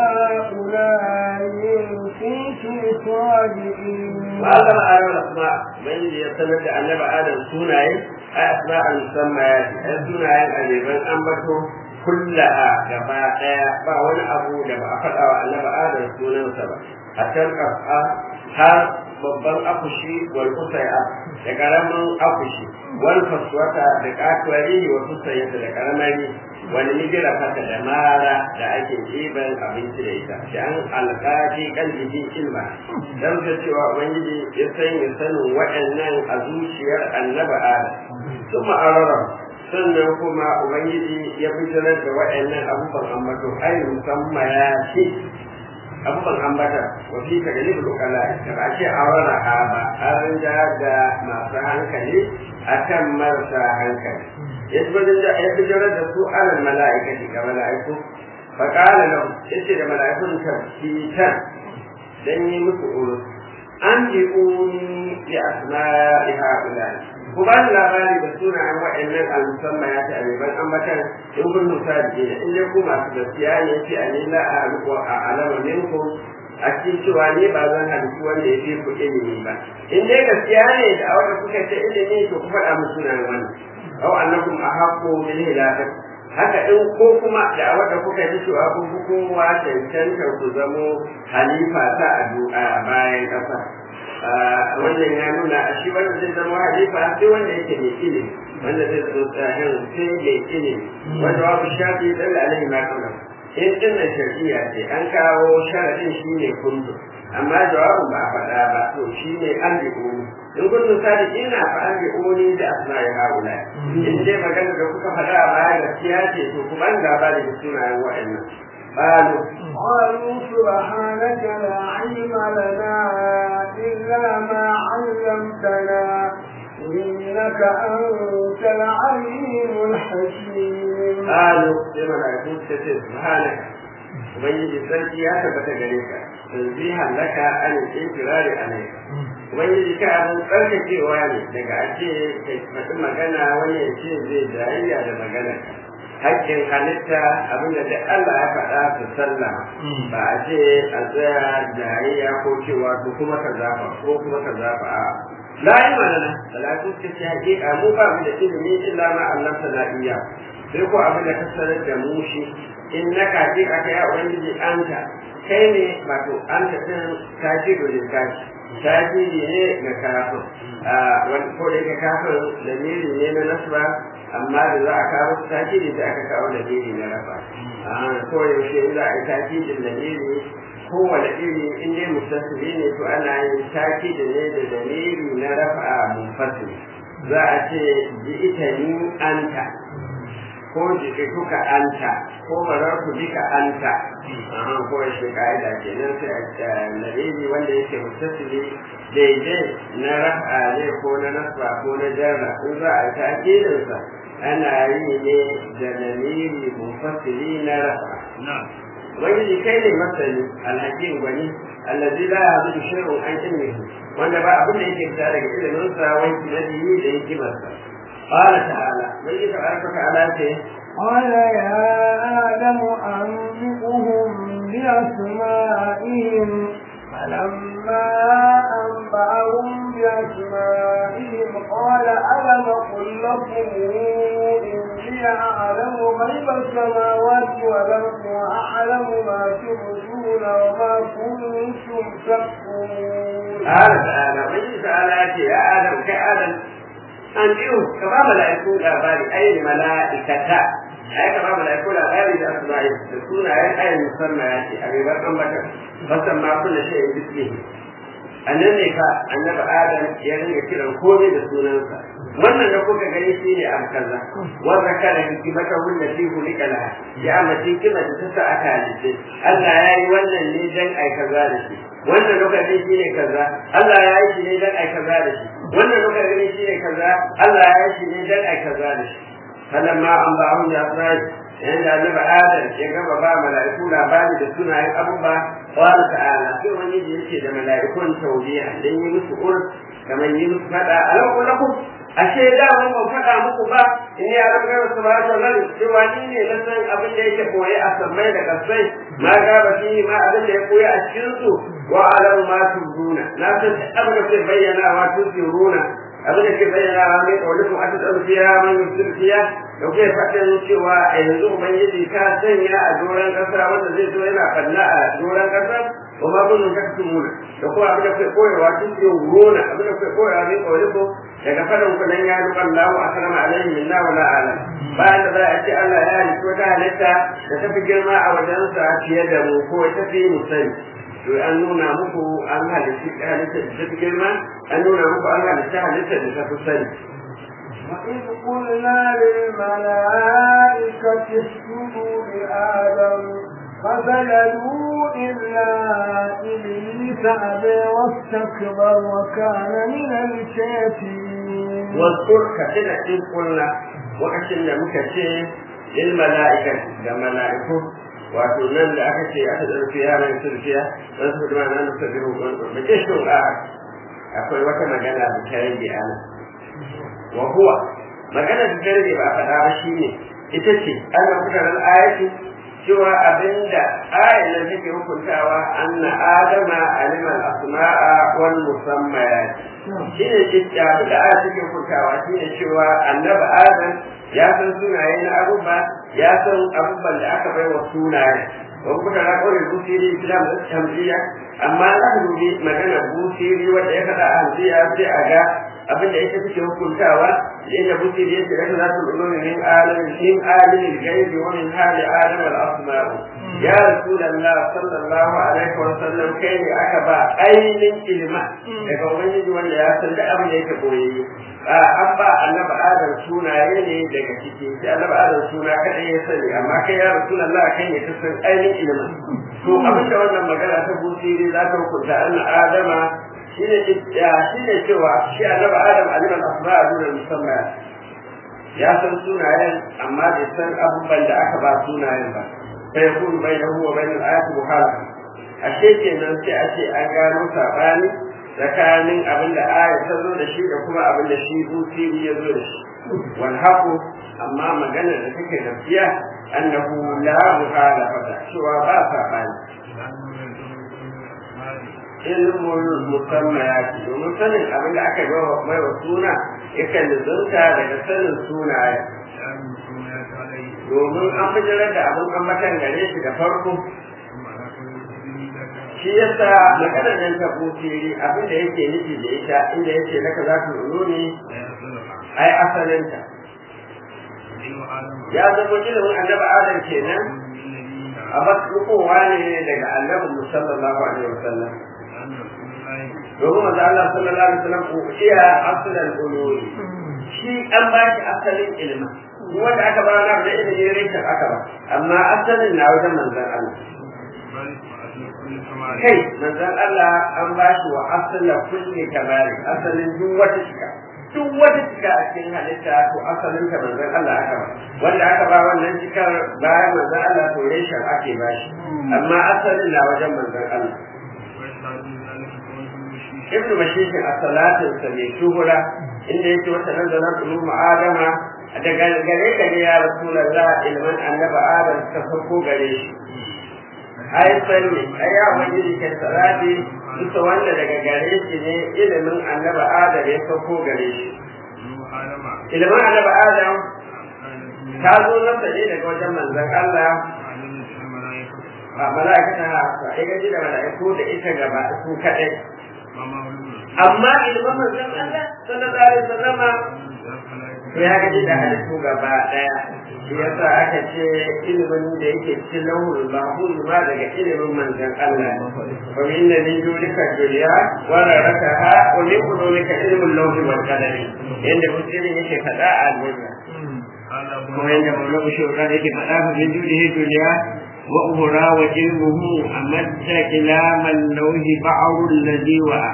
هؤلاء إن كنتم صادقين وعلم آدم الأسماء من يستند أن آدم سناي أسماء المسميات سناي الأجيبان أنبتوا kullaha gaba daya ba wani abu da ba a faɗa wa annabi adam sunansa ba a can ƙasa har babban akushi wal kusaya da karamin akushi wal faswata da kakwari wa kusayata da karamari wani migira haka da mara da ake ɗiban abinci da ita da an alƙaji kan jikin ilma dan da cewa ubangiji ya sanya sanin waɗannan a zuciyar annabi adam kuma arara sannan kuma ubangiji ya fitarar da waɗannan abubuwan ambato ai musamman ya ce abubuwan ambata wa fi ka gani bulukala da ba ce a wani ba an rinja da masu hankali akan marasa hankali ya fitarar da su alal mala'ikati ga mala'iku faƙala lahu ya ce da mala'ikun tafsitan dan yi musu urus an bi uni bi asma'i ha'ulai ku ba ni labari da sunayen waɗannan al-musamman ya ta abiban ambatan in kun nusa da ke in dai ku masu gaskiya ne ce a ni la a ruku a alama minku a cikin cewa ne ba zan halittu wanda ya fi ku ilimi ba in dai gaskiya ne da wanda kuka ce ilimi to ku faɗa mu sunayen wani aw annakum ahaqqu min hilafat haka in ko kuma da wanda kuka ji cewa kun fi kowa cancantar ku zamo halifa ta a bayan ƙasa wannan ya nuna a shi wanda zai zama halifa sai wanda yake mai ilimi wanda zai zo tsahin sai mai ilimi wanda babu shafi dan alaihi ma kana in din shari'a ce an kawo sharadin shi ne kundu amma jawabin ba a faɗa ba to shi ne an bi uni in kundu sadiki na fa an bi uni da asma'i haula in dai magana da kuka faɗa a baya gaskiya ce to ku ban gaba da sunayen wa'annan قالوا قالوا سبحانك لا علم لنا إلا ما علمتنا إنك أنت العليم الحكيم قالوا لما لا يكون سبحانك ubangiji sarki ya tabbata gare ka tanzihan laka an intirari alayka ubangiji ka abin tsarkakewa ne daga ake kai faɗi magana wani ya ce zai jayayya da magana hakkin halitta abinda da Allah ya faɗa su sallama ba a ce a tsaya jayayya ko cewa to kuma ka zafa ko kuma ka zafa a la ilma lana salatu ta ce hakika mu ba mu da ilimi illa ma Allah ta iya sai ko abin da ka sanar da mu shi in na kaji ka kai ubangiji anta kai ne wato anta din kaji dole kaji kaji ne ga kafin wani ko da yake kafin lamiri ne na nasba amma da za a kawo takidi da aka kawo lamiri na rafa ko yaushe za a yi takidin lamiri kowane iri in dai mustassiri ne to ana yin takidi ne da lamiri na rafa munfasil za a ce ji ita ni anta ko jikituka anta ko bararku bika anta aha ko shi ka'ida kenan sai a lamiri wanda yake mustassiri daidai na rafa ne ko na nasba ko na jarra in za a yi takidinsa ana yi ne da lamiri mufassiri na rafa ubangiji kai ne masani alhakim gwani allazi la yazudu shay'un an ilmihi wanda ba abin da yake fita daga ilimin sa wai kinadihi da hikimarsa qala ta'ala wai tabaraka ta'ala ce قال يا آدم أنبئهم بأسمائهم فلما أنبأهم بأسمائهم قال ألم أقل لكم إني أعلم غيب السماوات والأرض وأعلم ما تبدون وما كنتم تكتمون. قال تعالى وإن تعالى يا آدم كآدم an biyu ka ba mala'iku labari ayin mala'ikata ai ka ba mala'iku labari da asma'i da sunayen ayin musamman ya ce a ribar ambata basan ma kullu shay'in bismihi annan ne fa annabi adam ya ringa kiran komai da sunansa wannan da kuka gani shi ne abu kaza wanda kana hikimata wanda fi hulika laha ya mace hikima da ta sa aka halitta Allah ya yi wannan ne dan ai kaza da shi wannan lokaci shi ne kaza Allah ya yi shi ne dan ai kaza da shi wannan lokaci shi ne kaza Allah ya yi shi ne dan ai kaza da shi falamma an ba hun da asrai yanda annabi adam ya gaba ba mala'iku labari da sunayen abubuwa qala ta'ala sai wani da yake da mala'ikun tawbiya dan yi musu ur kamar yi musu fada alau lakum ashe da mun ban faɗa muku ba in ya rabu ga subhanahu wa ta'ala cewa ni ne na san abin da yake koyi a sammai da kasai ma ga ba shi ma abin da ya koyi a cikin su wa alamu ma tuzuna na san abin da ke bayyana wa tuzuruna abin da ke bayyana wa mai kaulikum a ta fiya man yusir fiya da kuke faɗin cewa a yanzu ubangiji ka sanya a doron ƙasa wanda zai zo yana falla a doron ƙasa wa ma kunun taktumuna da kuma abin da kuke koyewa tuzuruna abin da kuke koyewa mai kaulikum daga faɗin ku nan ya ruɓa Allah a karama alaihi minna wala alam bayan da za a ce Allah ya halitta wata halitta da ta fi girma a wajensa fiye da mu ko ta fi mu sani to an nuna muku an halitta halitta da ta fi girma an nuna muku an halitta halitta da ta fi sani وإذ قلنا للملائكة اسجدوا لآدم فسجدوا إلا إبليس أبى واستكبر وكان من الكافرين واذكر كثيرا إذ قلنا وكثيرا مكثير للملائكة للملائكة wato nan da aka ce aka zarfi yaran sulfiya don su kuma nan su biyu da ke shi akwai wata magana da ta rage ana wa huwa magana da ta rage ba a faɗa ba shine ita ce ana mutanen ayati cewa abinda ayan nan take hukuntawa anna adama alima al-asma'a wal musammayat shine ce abinda aya take hukuntawa shine cewa annabi adam ya san sunaye na abubuwa ya san abubuwan da aka bai wa sunaye wani kuka na kawai busiri islam da tamziya amma za ka dubi magana busiri wanda ya faɗa a hamziya sai a ga abin da ita take hukuntawa inda busiri yake da za su ulumi min alamin min alimin gaibi wa min hali adam al asma'u ya rasulullah sallallahu alaihi wa sallam kai ne aka ba ainihin ilma daga ubangiji wanda ya san da abin da yake koyayye an ba annabi adam sunaye ne daga ciki sai annabi adam suna kadai ya sani amma kai ya rasulullah kai ne ka san ainihin ilimin to abin da wannan magana ta busiri za ta hukunta anna adama shine shine cewa shi annabi adam aliman asma'a duna musamman ya san sunayen amma bai san abubuwan da aka ba sunayen ba sai ya kunu bai da huwa bai da ayatu muhalafa ashe kenan sai a ce an gano sabani tsakanin abin da aya ta zo da shi da kuma abin da shi busiri ya zo da shi wal haqu amma magana da take gaskiya annahu la muhalafata cewa ba sabani ilmul musammayati domin sanin abin da aka ga mai wa suna yakan lizunta daga sanin sunaye domin an bijirar da abin an matan gare shi da farko shi yasa maganar nan ta busiri abin da yake nufi da ita inda yake naka za ku ulu ne ai asalinta ya zama ilimin annabi adam kenan a matsukowa ne daga annabi musallallahu alaihi wasallam domin manzo Allah sallallahu alaihi wasallam ko iya asalin ulul shi an ba shi asalin ilimin wanda aka ba na da ilimin rikin aka ba amma asalin na wajen manzon Allah kai manzon Allah an ba shi wa asalin kulli kamari asalin duk wata shika duk wata shika a cikin halitta to asalin ta manzon Allah aka ba wanda aka ba wannan shikar bayan manzon Allah to reshen ake ba shi amma asalin na wajen manzon Allah ibnu mashikin a salatin sa mai shuhura inda yake wata nazarin ulum adama daga gare ka ne ya rasulullah ilman annaba adam ka farko gare shi ai sanni ai ya wani ke salati duka wanda daga gare shi ne ilimin annaba adam ya farko gare shi ilimin annaba adam ta zo nasa ne daga wajen manzon Allah a mala'ikata haka ai gaji da mala'iku da ita gaba su kadai amma ilimin manzon Allah sallallahu alaihi wasallam ya gaji da halittu gaba daya shi yasa aka ce ilimin da yake cikin lauhul mahfuz ma daga ilimin manzon Allah wa min min dulika dunya wa rakaha wa min ulumika ilmul lawhi wal qadari yanda musulmi yake fada a aljanna kuma yanda maulana shawara yake fada min dulika dunya وأخرى وعلمه أمد إلى من لوه بعض الذي وعى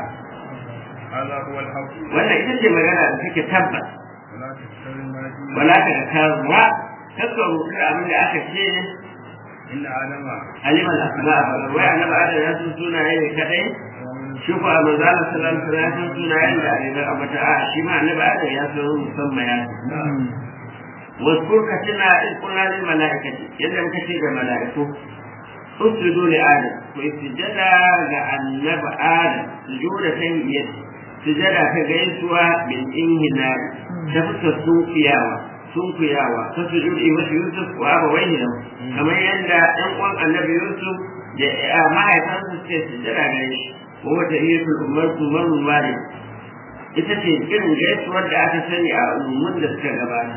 wannan ita ce magana da take tabbas wala ta ka karuwa kakka rubuta abin da aka ce inna adama aliman asma wai annabi adam ya san sunaye ne kadai shi ko manzo Allah sallallahu alaihi wasallam ya san sunayen da ne amma ta a shi ma annabi adam ya san musamman ya san واذكر كتنا إذ قلنا للملائكة يلا مكتي الملائكة اسجدوا لآدم واسجد لأنب آدم سجود تنبية سجد كجيسوا بالإنهناء تفت السوقياوة سوقياوة تسجد إيوة يوسف وأبويه له كما يندى أنقوم النبي يوسف ما يفرس سجد عليه وهو تهيئة الأمة مر مالك ita ce irin gaisuwar da aka sani a umumin da suka gabata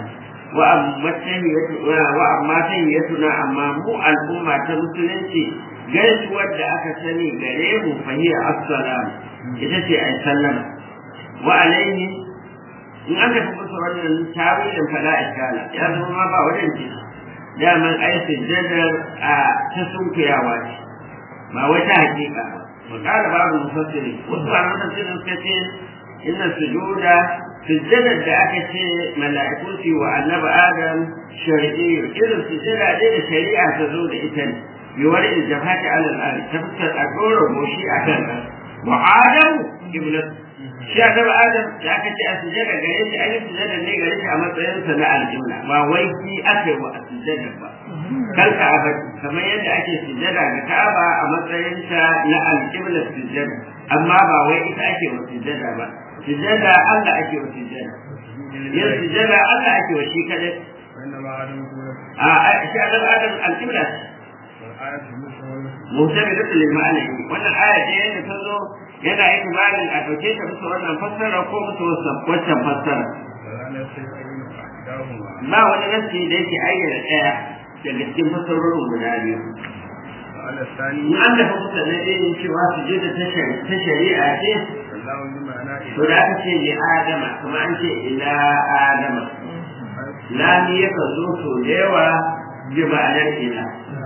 wa amma tahiyyatuna amma mu al'umma ta musulunci gaisuwar da aka sani gare mu fahiya assalam ita ce ai sallama wa alaihi in aka fi musu wannan tawilin fala iskala ya zama ma ba wajen ce daman ai sujjadar a ta sunkuyawa ce ba wata hakika ba wa kala babu mufassiri wasu ba mufassiri suka ce inna sujuda sujjadar da aka ce mala'iku su wa annabi adam shar'i irin sujjada dai da shari'a ta zo da ita ne bi wani iljabati ala al-ardi ta fuskar a dora goshi a kan wa adam iblis shi annabi adam da aka ce a sujjada gare shi an yi sujjada ne gare shi a matsayin sa na aljumla ba wai shi aka yi wa a sujjada ba kan ka'aba kamar yadda ake sujjada ga ka'aba a matsayin ta na aljumla sujjada amma ba wai ita ake wa sujjada ba sujada Allah ake wa sujada yin sujada Allah ake wa shi kadai وإنما آدم كون a shi adam adam al-qibla والآية المسلمة mutabidatu lil ma'ana wannan aya ce yadda ta zo yana yin malin a dauke ta musu wannan fassara ko musu wancan fassara ولا يستيقظون أحداهما ba wani nasi da yake ayyana daya daga cikin fassarorin guda biyu وعلى الثاني in an dafa musu na ɗaya cewa sujada ta shari'a ce فالله بمعنى to da aka ce li adama kuma an ce ila adama lami yakan zo so da yawa bi ma'anar ila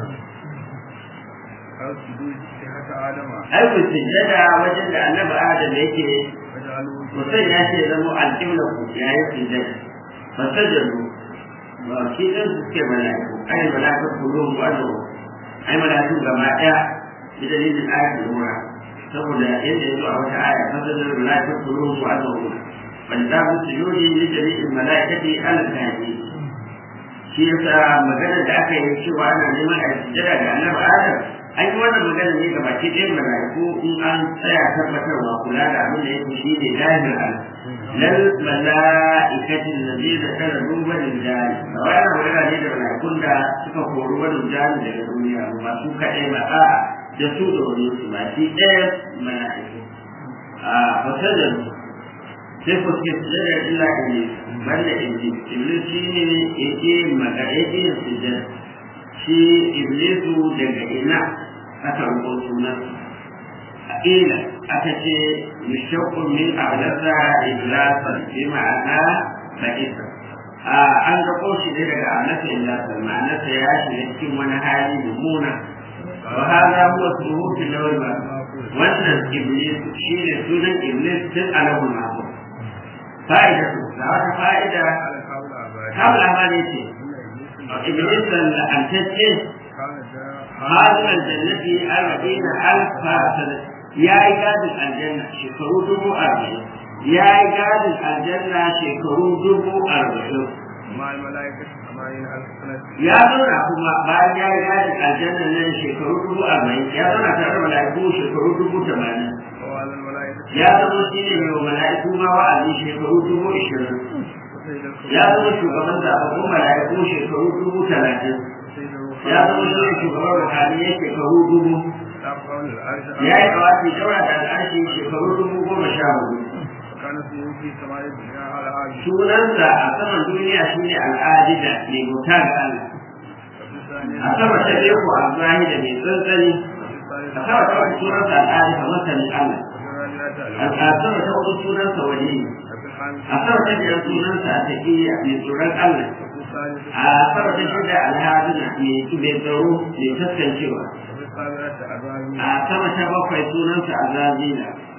أو سجود صحة آدم ai ku sujjada wajen da annabi adam yake وجعلوا mutum ya ce zama alƙibla ku ya yi sujjada fasajadu ba shi ɗan su suke mala'iku ai mala'iku kulun wani ai mala'iku gaba ɗaya bi dalilin ayatul umra saboda yadda ya zo a wata aya fasajadu mala'iku kulun wani bal da mu sujudi li jami'il mala'ikati al-kafi shi yasa magana da aka yi cewa ana neman a sujjada ga annabi adam an yi wannan magana ne ga baki ɗayan mala'iku in an tsaya tabbatarwa kula da abin da yake shi ne lahir al lal mala'ikatin ladina kana duban rijali ba wai ana magana ne da mala'ikun da suka kori wani rijali daga duniya ba su kaɗai ba a da su da wani su ba shi ɗaya mala'iku a fasajar sai ku ce sujjada illa iblis banda iblis iblis shi ne yake magana yake yin sujjada shi iblisu daga ina aka rubo sunan ila aka ce mishaqqun min abdasa iblasan bi ma'ana ba'isa a an ga koshi ne daga anasa iblasan ma'anarsa ya shiga cikin wani hali mummuna wa hada huwa suhuf lawal ma wannan iblis shine sunan iblis tun alawul mahfuz fa'ida da wata fa'ida على قول أبائه kabla ma ne ce إن إبليس iblis la'antacce كان جاء هذا الجنة أربعين ألف سنة يا إيجاد الجنة شكروا دبو أربعين يا إيجاد الجنة شكروا دبو أربعين مع الملائكة ثمانين ألف سنة يا زونا كما بعد يا إيجاد الجنة لن شكروا دبو أربعين يا زونا ترى ملائكة شكروا دبو ثمانين وعلى الملائكة يا زونا سيني من ملائكة ما وعلي شكروا دبو عشرين وسيد الخلق يا زونا شو كمان تأخذوا ملائكة شكروا دبو ثلاثين وسيد يا زونا شو شكروا روحانية شكروا دبو تابقون العرش ya yi kawafi daura da al'arshi shekaru dubu goma sha hudu وكان اسمه في سماء الدنيا على عرش sunansa a saman duniya shine al'adida mai bauta ga Allah وفي الثانية a sama ta biyu ko al-zahida mai tsantsani وفي a الثالثة sama ta uku sunansa al'adida masanin Allah وفي a الرابعة a sama ta hudu sunansa wali وفي الخامسة a sama ta biyar sunansa a taƙiyya mai tsoron Allah وفي السادسة a sama ta shida alhadina mai mai tsaro mai taskancewa وفي السابعة أبابيل a sama ta bakwai sunansa azazila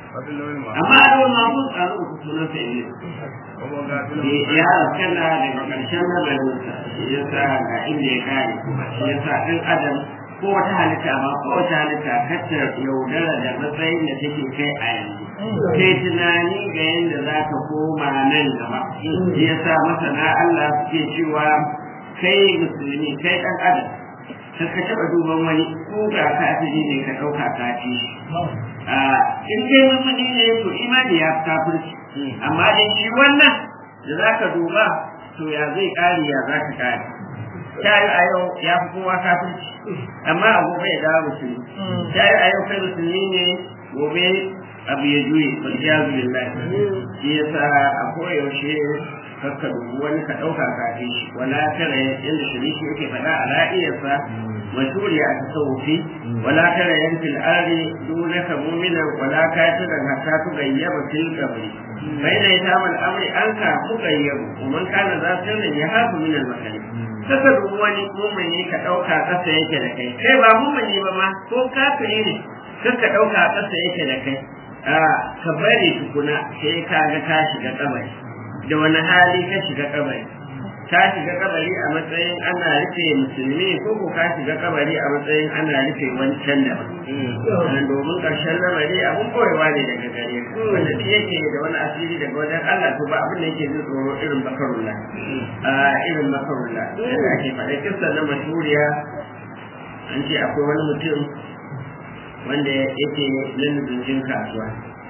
وفي اللون المحفوظ amma a ruwan mamu a rubuta sunan sa ne وهو غافل ya kana daga ƙarshen nazarinsa shi ya sa ga inda ya kare kuma shi ya sa ɗan adam ko wata halitta ba ko wata halitta kacce yaudara da matsayin da take kai a yanzu kai tunani ga yadda za ka koma nan gaba shi ya sa masana Allah suke cewa kai musulmi kai ɗan adam ka ka taɓa duban wani ko ga kafiri ne ka ɗauka kafi in dai musulmi ne to imani ya fi kafirci amma dai shi wannan da za ka duba to ya zai ƙari ya za ka ƙari ta yi a yau ya fi kowa kafirci amma a gobe ya dawo musulmi ta yi a yau kai musulmi ne gobe abu ya juye waljazu billahi shi yasa a koyaushe kakka dubu wani ka ɗauka kafin shi wala tara yadda shiriki yake faɗa a ra'iyarsa mashuri a tasawufi wala tara yan fil ardi dunaka mu'mina wala kafiran hatta tugayyaba fil qabri baina yatam al amri an ka tugayyabu man kana za sirrin ya hafu min al makani kaka dubu wani mu'mini ka ɗauka ƙasa yake da kai kai ba mu'mini ba ma ko kafiri ne kaka ɗauka ƙasa yake da kai a ka bari tukuna sai ka ga ka shiga kabari da wani hali ka shiga kabari ka shiga kabari a matsayin ana rufe musulmi ko ko ka shiga kabari a matsayin ana rufe wancan da ba domin karshen lamari abun koyewa ne daga gare ka wanda duk yake da wani asiri daga wajen Allah to ba abin da yake jin tsoro irin bakarullah a irin bakarullah yadda ake faɗa kisan na mashuriya an ce akwai wani mutum wanda yake nan kasuwa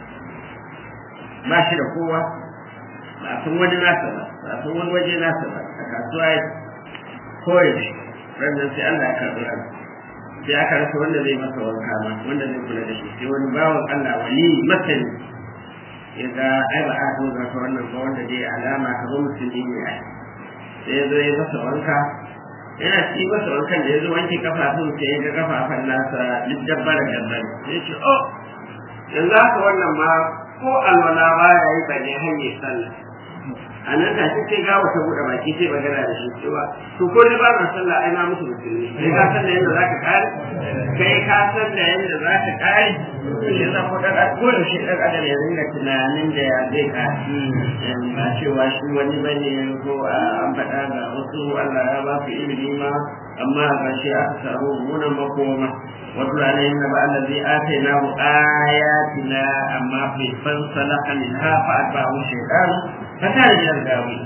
ba shi da kowa ba a san wani nasa ba ba a san wani waje nasa ba a kasuwa ya kore shi rannan sai Allah ya karɓi ran sai aka rasa wanda zai masa wanka ma wanda zai kula da shi sai wani bawan Allah wali masani ya ga ai ba a so ga wannan ba wanda dai alama ka zo musulmi ne ai sai ya zo ya masa wanka yana ci masa wankan da ya zo wanke kafafun sai ya ga kafafan nasa duk dabbara dabbara sai ya ce oh yanzu haka wannan ma ko alwala baya yi bane hanyar sallah a nan ta ce ga wata buɗe baki sai magana da shi cewa to ko ni ba na sallah ai na musu musulmi kai ka san da yadda zaka kare kai ka san da yadda zaka kare shi yasa ko dan ko da shi dan adam ya ringa tunanin da ya zai kare ba cewa shi wani bane ko an faɗa ga wasu Allah ya ba su ilimi ma amma ga shi aka samu munan makoma واتل عليهم نبأ الذي آتيناه آياتنا أما في فانسلخ منها فأتبعه الشيطان فكان من الغاوين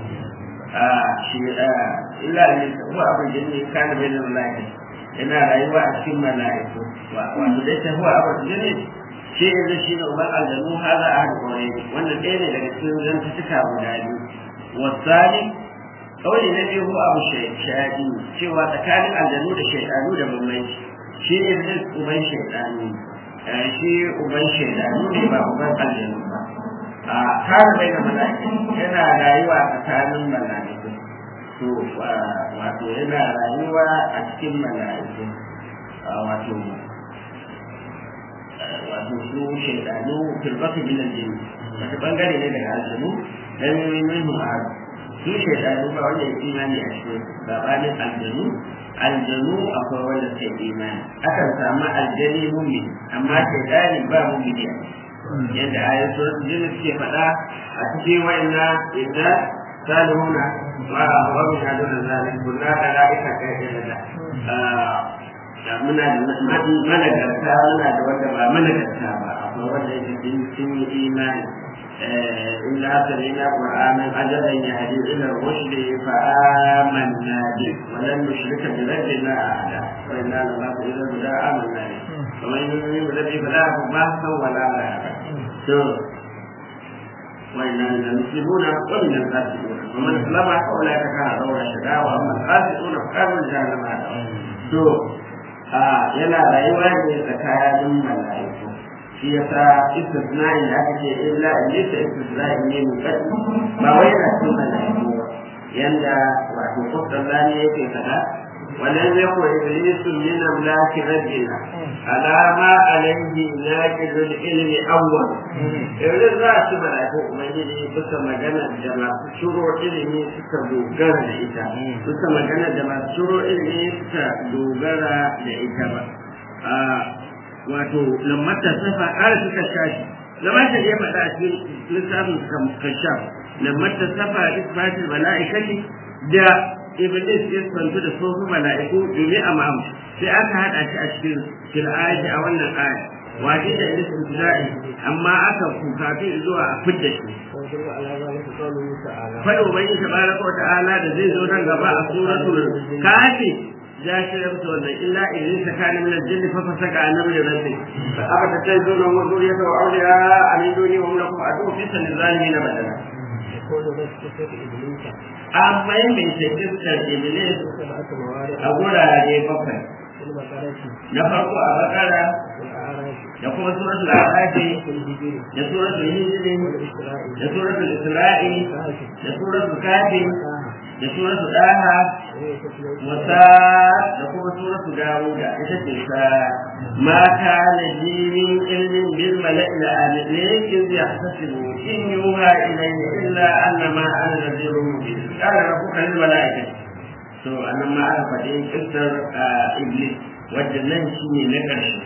إلا أن هو أبو الجن كان بين الملائكة yana rayuwa a cikin mala'iku wato dai ta huwa abu jinni shi ne shi ne uban aljanu hada a kore wannan ɗaya ne daga cikin zantuka guda biyu wasali kawai na biyu huwa abu shayaɗi cewa tsakanin aljanu da shaidanu da bambanci shi ne zai uban shaidanu shi uban shaidanu ne ba uban aljanu ba a kare bai da mala'ika yana rayuwa tsakanin mala'iku to wato yana rayuwa a cikin mala'iku wato wato su shaidanu filbatu min aljini wata bangare ne daga aljanu dan min mu'ar su shaidanu ba wanda ya imani a cikin gabanin aljanu aljanu akwai wanda suka imani akan samu aljani mumini amma shaidani ba mumini yadda ayan suratul jin suke faɗa a cikin wa'inna idza salihuna wa wa min haduna zalik kunna malaika kai da muna da managarta muna da wanda ba managarta ba akwai wanda yake sun yi imani إلا سمعنا قرآنا عجبا يهدي إلى الرشد فآمنا به ولن نشرك بربنا أحدا وإنا نخاف إلى الهدى آمنا به ومن يؤمن بالذي فلا يكون بحثا ولا رهبا وإنا من المسلمون ومن الفاسقون ومن أسلم فأولئك كان دور الشقاء وأما الفاسقون فكانوا جهنم هذا yana rayuwa ne tsakanin mala'iku shi yasa istisna'i da aka ce illa iblisa istisna'i ne mu ba wai yana cikin malaiku ba yanda wato kullani yake kada ولم يكن إبليس من أملاك ربنا على ما عليه ناقض العلم أول إبليس za a ci mala'iku ubangiji suka magana da masu shiro ilimi suka dogara da ita suka magana da masu shiro ilimi suka dogara da ita ba wato lammata safa ƙara suka shashi zama shi ya faɗa a cikin littafin kashaf lamar ta safa isbatul mala'ikati da iblis ya santu da sosu mala'iku domin a ma'am sai aka haɗa shi a cikin fil'aji a wannan aya waje da iblis ibtida'i amma aka kukafi zuwa a fidda shi ويدل على ذلك قوله تعالى faɗo bai yi tabaraka wa ta'ala da zai zo nan gaba a suratul kafi ya shirya musu wannan illa iblis kana min al-jinn fa fasaka an amri rabbi fa abata tazuna wa zuriyata wa awliya amin duni wa hum lakum adu fi sanzalimin badala يقول بس صفة إبليس amma yin bai ce iskar iblis سبعة موارد a gurare bakwai في البقرة na farko a bakara والأعراف da kuma suratul arafi والهجر da suratul hijri والإسراء da suratul isra'i والكهف da suratul kafi والطه da suratul daha وهي تتلو wasa da kuma suratu dawuda ita ce ta ma kana dinin ilmin bil mala'i la alilin iz yahtasibu in yuha ilayhi illa annama ana nadhirun mubin qala rabbuka lil mala'ikati to annan ma aka faɗi kissar iblis wadda nan shine na ƙarshe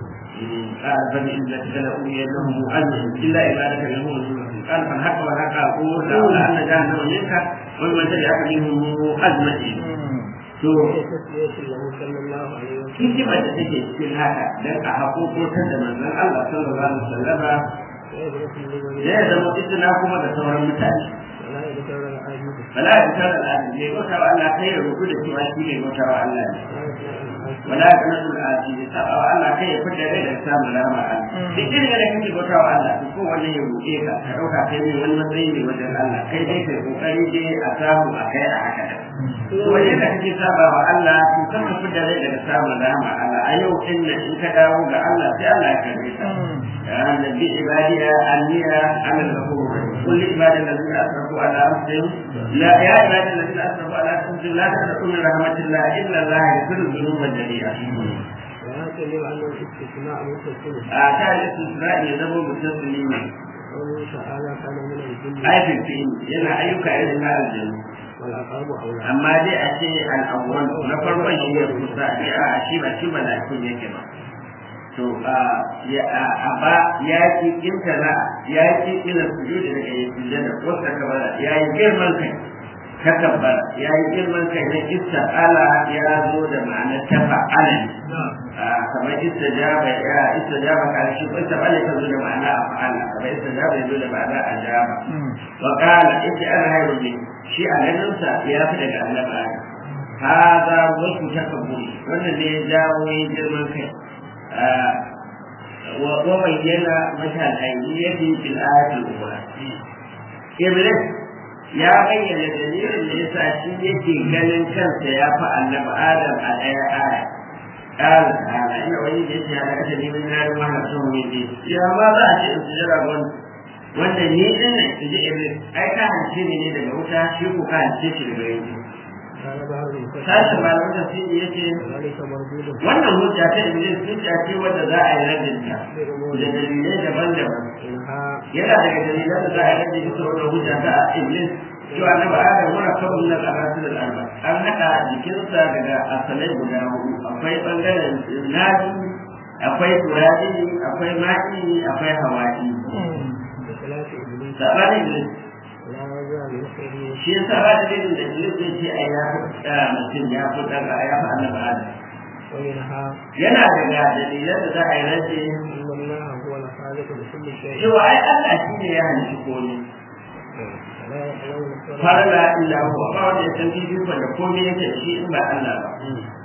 قال بني إذا تكلموا أنهم مؤمن إلا عبادك منهم المخلصين قال فالحق والحق أقول لأولى أن جهنم منك ومن تبعك منهم أجمعين to وهي تسلية له صلى الله عليه وسلم hikimar da take cikin haka dan a haƙoƙotar da manzon Allah sallallahu alaihi wasallama ويدرك لمن ya zama istina kuma da sauran mutane ولا يذكر العاجز wala ya fitar da al'adu mai bauta wa Allah kai ya rubu da cewa shi mai bauta wa Allah ne لا يسمع الحاجز wala ya kana da al'adu ne saba wa Allah kai ya fitar da da samun rama Allah duk irin da kake bauta wa Allah ko wani ya roƙe ka ka dauka kai ne wani matsayi ne wajen Allah kai dai kai kokari dai a samu a kai a haka da wani da kake saba wa Allah to kan ka fitar da daga samun rama Allah a yau din nan in ka dawo ga Allah sai Allah ya karbe ka يا نبي عبادي أني أنا الغفور قل لعبادي الذين أسرفوا على أنفسهم لا يا عبادي الذين أسرفوا على أنفسهم لا تقنطوا من رحمة الله إلا الله يغفر الذنوب جميعا. وهكذا لأن الاستثناء متصل أعطى الاستثناء يذهب بالتسليم قوله تعالى كان من الجن أي في الفيلم ينا أيك إلى النار الجنة والعقاب أولى أما دي أشي الأول نفر وجه يقصى أشي بشي ملاكين يكما to a ba ya ki intana ya ki ila sujudi daga yin sujada ko takabara ya yi girman kai takabbara ya yi girman kai na ista'ala ya zo da ma'anar tafa'ala ne kamar istajaba ya istajaba ka shi ko ista'ala ta zo da ma'ana afa'ala kamar istajaba ya zo da ma'ana ajaba wa qala inna ana hayru min shi a ganin sa ya fi daga annabi adam hada wasu takabburi wannan ne ya jawo yin girman kai وبين متى الأيدية في الآية الأولى. إبليس ya bayyana dalilin da yasa shi yake ganin kansa ya fi annabi Adam a ɗaya aya. Ƙara ta'ala ina wani da yake hana kasa neman yaro mana son wani ya ma za a ce in sujara ga wani wanda ni din nan in ji Iblis ai ka hance ni ne daga wuta shi ko ka hance shi daga yanzu. قال بعض المفسرين Sashen malamin tafsiri yace ذلك مردود wannan hujja ta Iblis hujja ce wadda za a yi rabin ta بأمور da dalilai daban-daban. إنها yana daga dalilan da za a rage bisa wannan hujja ta iblis cewa na ba adam wani kawai na karatu da alba an haɗa jikinsa daga asalai guda hudu akwai ɓangaren nadi akwai turabi akwai maki akwai hawaii بخلاف إبليس sabanin iblis لا يزال يخرج shi ya sa ba dalilin da iblis zai ce a ya fi tsara mutum ya fi ɗaga ya fi annabi adam ومنها yana daga dalilan da za a yi rage أن الله هو الخالق لكل شيء cewa ai Allah shi ne ya halitta komai فلا يحلون الصلاة farla illa huwa ba wanda ya san bibiyun da komai yake da shi in ba Allah ba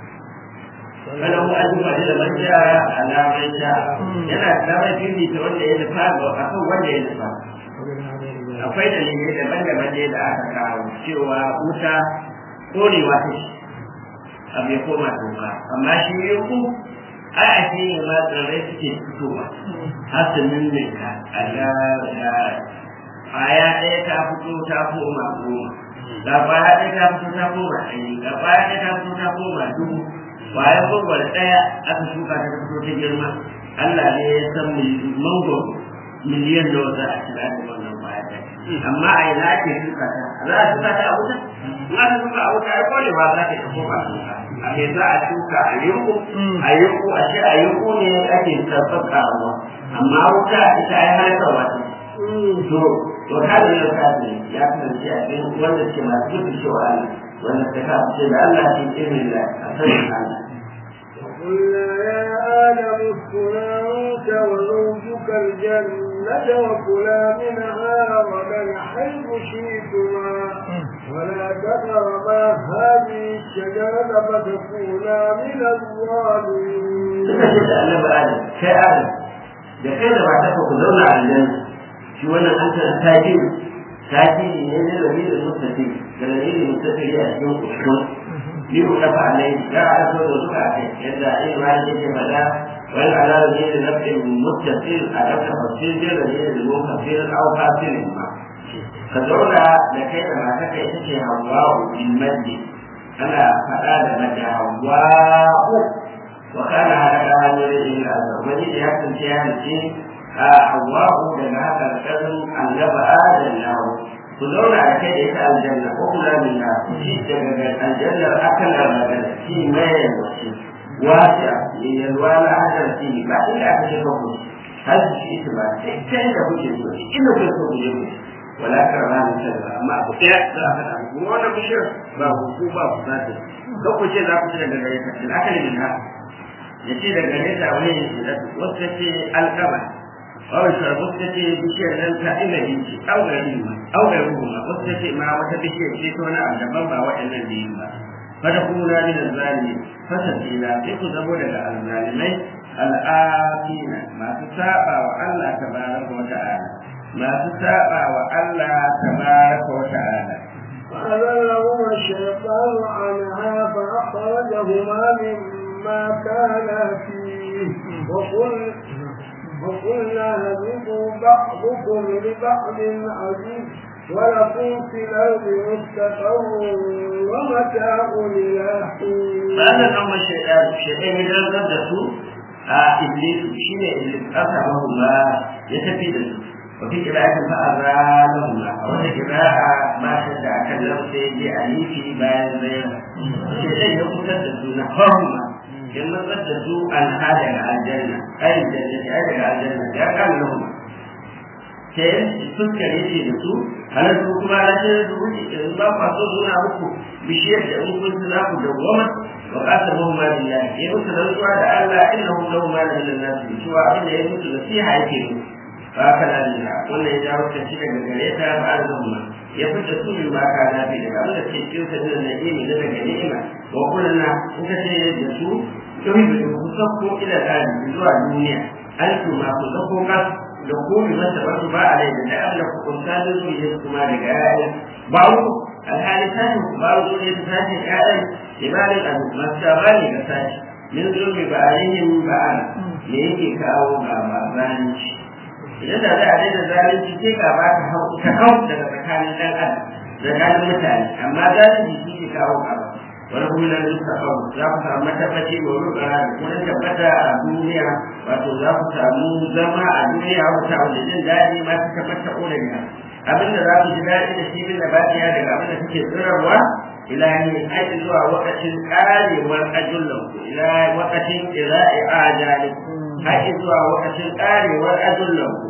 falahu ajuba da man jaa ala man jaa yana da damar bibita wanda ya nufa ga akan wanda ya nufa ومنها غير ذلك akwai dalilai daban-daban ne da aka kawo cewa wuta korewa ta shi abu ya koma toka amma shi ne ku ai a shi ne ma tsirrai suke fitowa har su ninninka a ga ga kwaya ɗaya ta fito ta koma goma ga kwaya ɗaya ta fito ta koma ɗari ga kwaya ɗaya ta fito ta koma dubu kwaya gwagwar ɗaya aka shuka ta fito ta girma Allah ne ya san mangoro miliyan nawa za a kira da wannan kwaya ɗaya amma a ina ake shuka ta za a shuka ta a wuta in aka shuka a wuta ai kone ba za ta yi koma shuka a me za a shuka a yunku a yunku a ce a yunku ne ake ake karɓar karuwa amma wuta ita ai halakar wata to to kada ya kace ya kasance a cikin wanda ke masu gudu cewa Allah wanda ta kace da Allah ke irin da a sanin Allah وقلنا يا آدم اسكن أنت وزوجك الجنة وكلا منها رغدا حيث شئتما ولا تقربا هذه الشجرة فتكونا من الظالمين. suka ce da annabi Adam kai Adam da kai da matarka ku zauna a aljanna shi wannan an tara tajiri tajiri ne na lalilin mutafi da lalilin mutafi a cikin kusur ni ku dafa alai ya a so da suka kai yadda ai ma ne ke fada wal ala lalilin nafsin mutafi a dafa fasil da lalilin mutafi au fasilin ma ka zauna da kai da matarka ita ce hawa'u bil majdi ana faɗa da mace hawa'u وكان هذا من الأزل وجد يحسن في هذا الشيء حواه لما فالكذب أن نبأ آدم له كلنا على كده يسأل الجنة وكل منا جد الجنة أكل الرجل في ما يمشي واسع يلوانا هذا فيه بعد لا تشركه هذا الشيء تبع كيف كنت تقول إنه كيف تقول ولا كرمان كذا ما أقول يا لا وانا بشر بابو بابو ذاته لو كنت ذا كنت لك الأكل منها ya ce daga nesa wani wasu ce alkama wani shi wasu ta ce bishiyar nan ta ina binci augari ma augari ma wasu ta ce ma wata bishiyar ce ta wani abu daban ba waɗannan da yin ba fata kuna ni da zalimi fasa tsila sai ku zamo daga alzalimai al'afina masu saba wa Allah tabaraka wa ta'ala masu saba wa Allah tabaraka wa ta'ala فأذلهما الشيطان عنها فأخرجهما مما كانا فيه وقل وقلنا هبطوا بعضكم لبعض عزيز ولكم في الأرض مستقر ومتاع إلى حين. فأنا أما الشيطان الشيطان يجرد نفسه إبليس شيء إبليس أصابه الله يتفيد وفي قراءة فأذانهما وفي قراءة ما شد أكلم سيدي أليفي بين زين الشيطان يقول تدسونا هما in matsar da su an hada ga aljanna ai jannati ai daga aljanna ya kan lahum sai fuskar yake da su halar su kuma na ce da wuce in ba ku so suna muku bishiyar da in kun za ku dawwama wa qasar hum ma billahi ya musu rantsuwa da Allah innahum lahum ma la ilaha illa cewa abin da ya musu nasiha yake mu ba kana da wannan ya jawo ta shi daga gare ta ba alhamma ya fita su min ba ka nafi daga abin da ke cikin sa da na'imi da daga ni'ima wa kullana in ka ce da su yuhibu ku sako ila tsari zuwa duniya an kuma ku sako kas da ku bi masa ba su ba a rai da Allah ku kunta da su yi kuma daga yayin ba ku alhali tashi ku ba ku ne ta tashi yayin ibadin abu masu bani ga tashi min zulmi ba alayhim ba ana me yake kawo ga ba zalunci idan da za a daina zalunci sai ka ba ta hau ta hau daga tsakanin dan adam tsakanin mutane amma zalunci shi ke kawo gaba wani kuma da suka hau za ku samu matabbaci mai rukara da kuma tabbata a duniya wato za ku samu zama a duniya wata abu da jin daɗi ma ta tabbata ƙorafiya abinda za ku ji daɗi da shi bin da bakiya daga abin da kuke tsirarwa ilahi aiki zuwa wakacin ƙarewar ajullanku ila wakacin ƙira'i ajalikum aiki zuwa wakacin ƙarewar ajullanku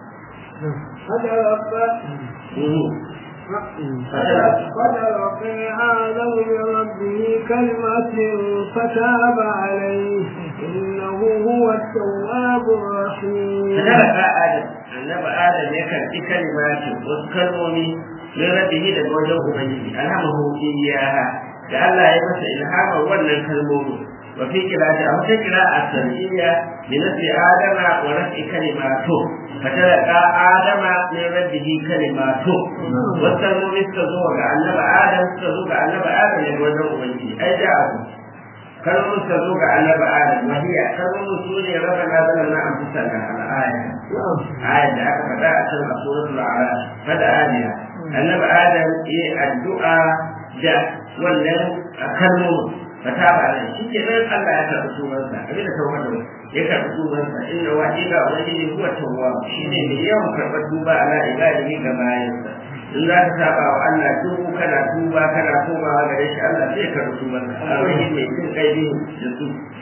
فتلقي آدم بربه كلمة فتاب عليه إنه هو التواب الرحيم فتلقى آدم annabi Adam ya karɓi kalimatin wasu kalmomi min rabbihi daga wajen Ubangiji alhamahu iyyaha da Allah ya masa ilhama wannan kalmomi wa fi qira'ati aw ta qira'a sariyya bi nafsi adama wa rafi kalimatu fatalaqa adama min rabbihi kalimatu wasu kalmomi suka zo ga annabi Adam suka zo ga annabi Adam daga wajen Ubangiji ai da abu kalmomin suka zo ga annabi Adam wahiya kalmomin su ne rabbana zalamna anfusana al-aya ayat da aka faɗa a cikin suratul a'raf fada adiya annabi adam yi addu'a da wannan kalmomin fata ba nan shi ke nan Allah ya karɓi sunansa abin da tawhid ya karɓi sunansa inna wa ila wajhi huwa tawwab shi ne mai yawan karɓar duba ala ibadihi ga bayansa in za ka saba wa Allah duk kana tuba kana komawa gare shi Allah zai karɓi tubanka a wani mai jin kai da su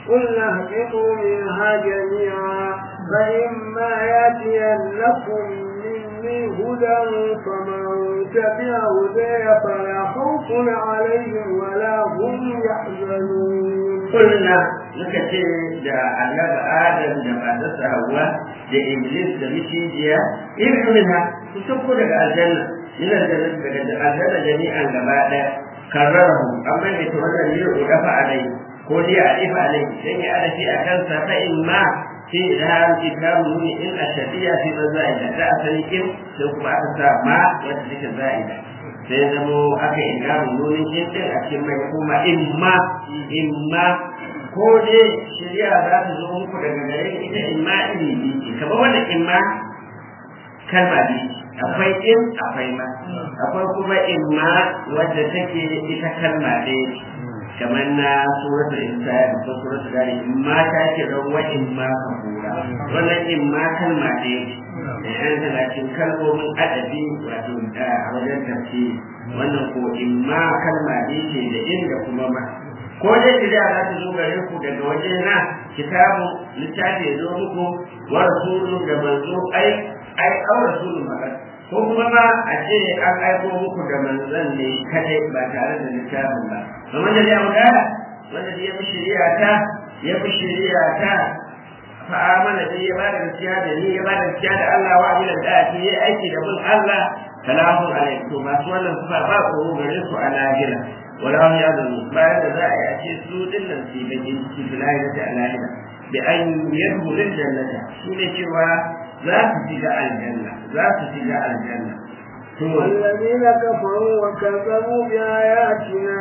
قلنا اهبطوا منها جميعا فإما يأتينكم مني هدى فمن تبع هداي فلا خوف عليهم ولا هم يحزنون قلنا نكتي da annabi Adam da matarsa Hawwa da Iblis da micijiya irin minha su sauko daga aljanna ina da daga aljanna jami'an gaba daya karrarahu amma ne to wannan ne ko dafa alai ko dai a ifa alai dan ya adafi a kansa fa in ma fi ilham kitabu ni in ashadiya fi mazaida da asali kin sai kuma aka sa ma wanda take zaida sai zamo aka ingamu nunin kin din a cikin mai kuma imma imma ko dai shari'a za ta zo muku daga gare ni ita imma iri biyu kamar wannan imma kalma biyu akwai in akwai ma akwai kuma imma wadda take ita kalma ɗaya kamar na suratul insan ko suratul gari imma ta ce rawa imma kafura wannan imma kalma ɗaya ce yan tana cikin kalmomin adabi wato a wajen tafsiri wannan ko imma kalma ɗaya ce da inda kuma ma ko dai shirya za ta zo gare ku daga waje na kitabu littafi ya zo muku wa rasulun da manzo ai ai au rasulun makan ko kuma ma a ce an aiko muku da manzon ne kadai ba tare da littafin ba kamar da ya muda wanda ya fi shari'a ta ya fi shari'a ta fa amana da ya bada gaskiya da ni ya bada gaskiya da Allah wa amila da ake yi aiki da bin Allah salamun alaikum to masu wannan sufa ba ko gare su a lahira wala hum yadun bayan da za a yi a ce su dinnan su da jinki bilahi da alahira bi an yadkhulu jannata shine cewa za su shiga aljanna za su shiga aljanna والذين كفروا وكذبوا بآياتنا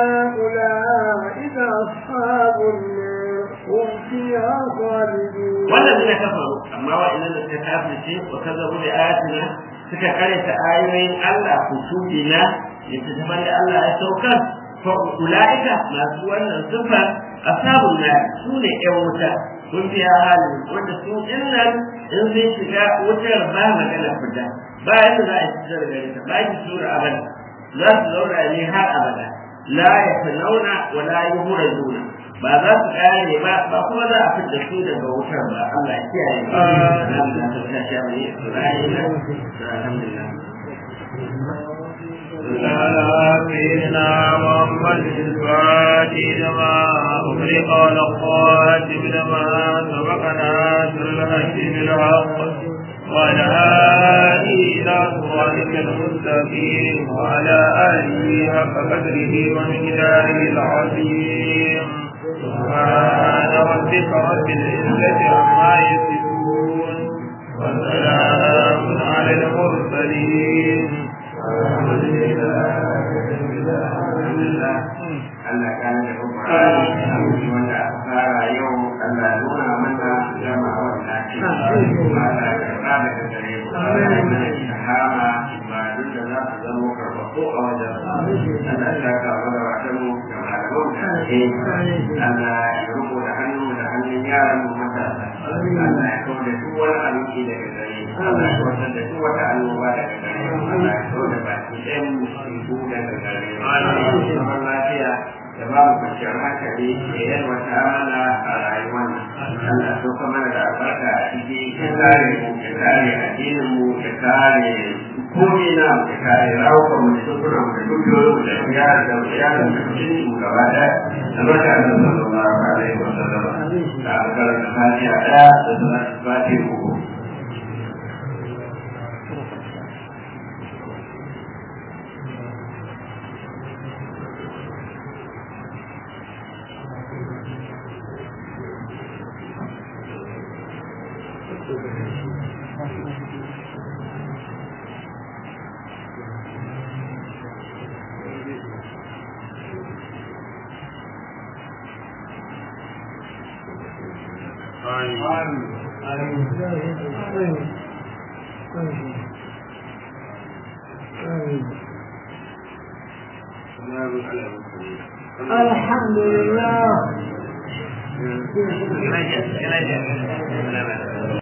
أولئك أصحاب النار هم فيها خالدون والذين كفروا أما وإن لم تكافر وكذبوا بآياتنا suka karanta ayoyin Allah kutubina littattafan da Allah ya saukar fa ulaika masu wannan sifa ashabun nar su ne ƴan wuta kun biya halin wanda su dinnan in zai shiga wutar ba magana fita ba yadda za a ci daga gare ta ba ki sura abada za su zauna ne har abada la yafnauna wa la yuhraduna ba za su kare ba ba kuma za a fitar su daga wutar ba Allah ya kiyaye ba alhamdulillah ta ta sha mai Isra'ila alhamdulillah سيدنا محمد الفاتح لما أغلق والخاتم لما سبقنا بالحج بالحق وعلى آله إلى صراطك المستقيم وعلى آله حق قدره ومقداره العظيم سبحان ربك رب العزة عما يصفون وسلام على المرسلين الحمد لله Allah ka da kuma wanda aka fara yau Allah nuna mana gama wannan shi Allah ka ba da gare mu Allah mana shahama ba duk da za su zama karfafu a wajen Allah ya ka mana wata mu da malaman da ke Allah ya rubo da hannu da hannun yaran mu matasa Allah ya kawo da duk wani abinci daga gare mu Allah ya kawo da duk wata annoba daga gare mu Allah ya kawo da baki ɗayan musibu daga gare mu Allah ya lafiya da ba mu kwanciyar hankali da yalwata mana a rayuwar nan Allah so ka mana da albarka a ciki ya kare mu ya kare addinin mu ya kare komai na mu ya kare rawukan mu da sukunan mu da dukiyoyin mu da yaran da yaran da mutunci mu gaba ɗaya albarka da sallallahu alaihi wa sallam da albarka da fatiha ɗaya da sunan fatiha uku الحمد لله Gracias, gracias.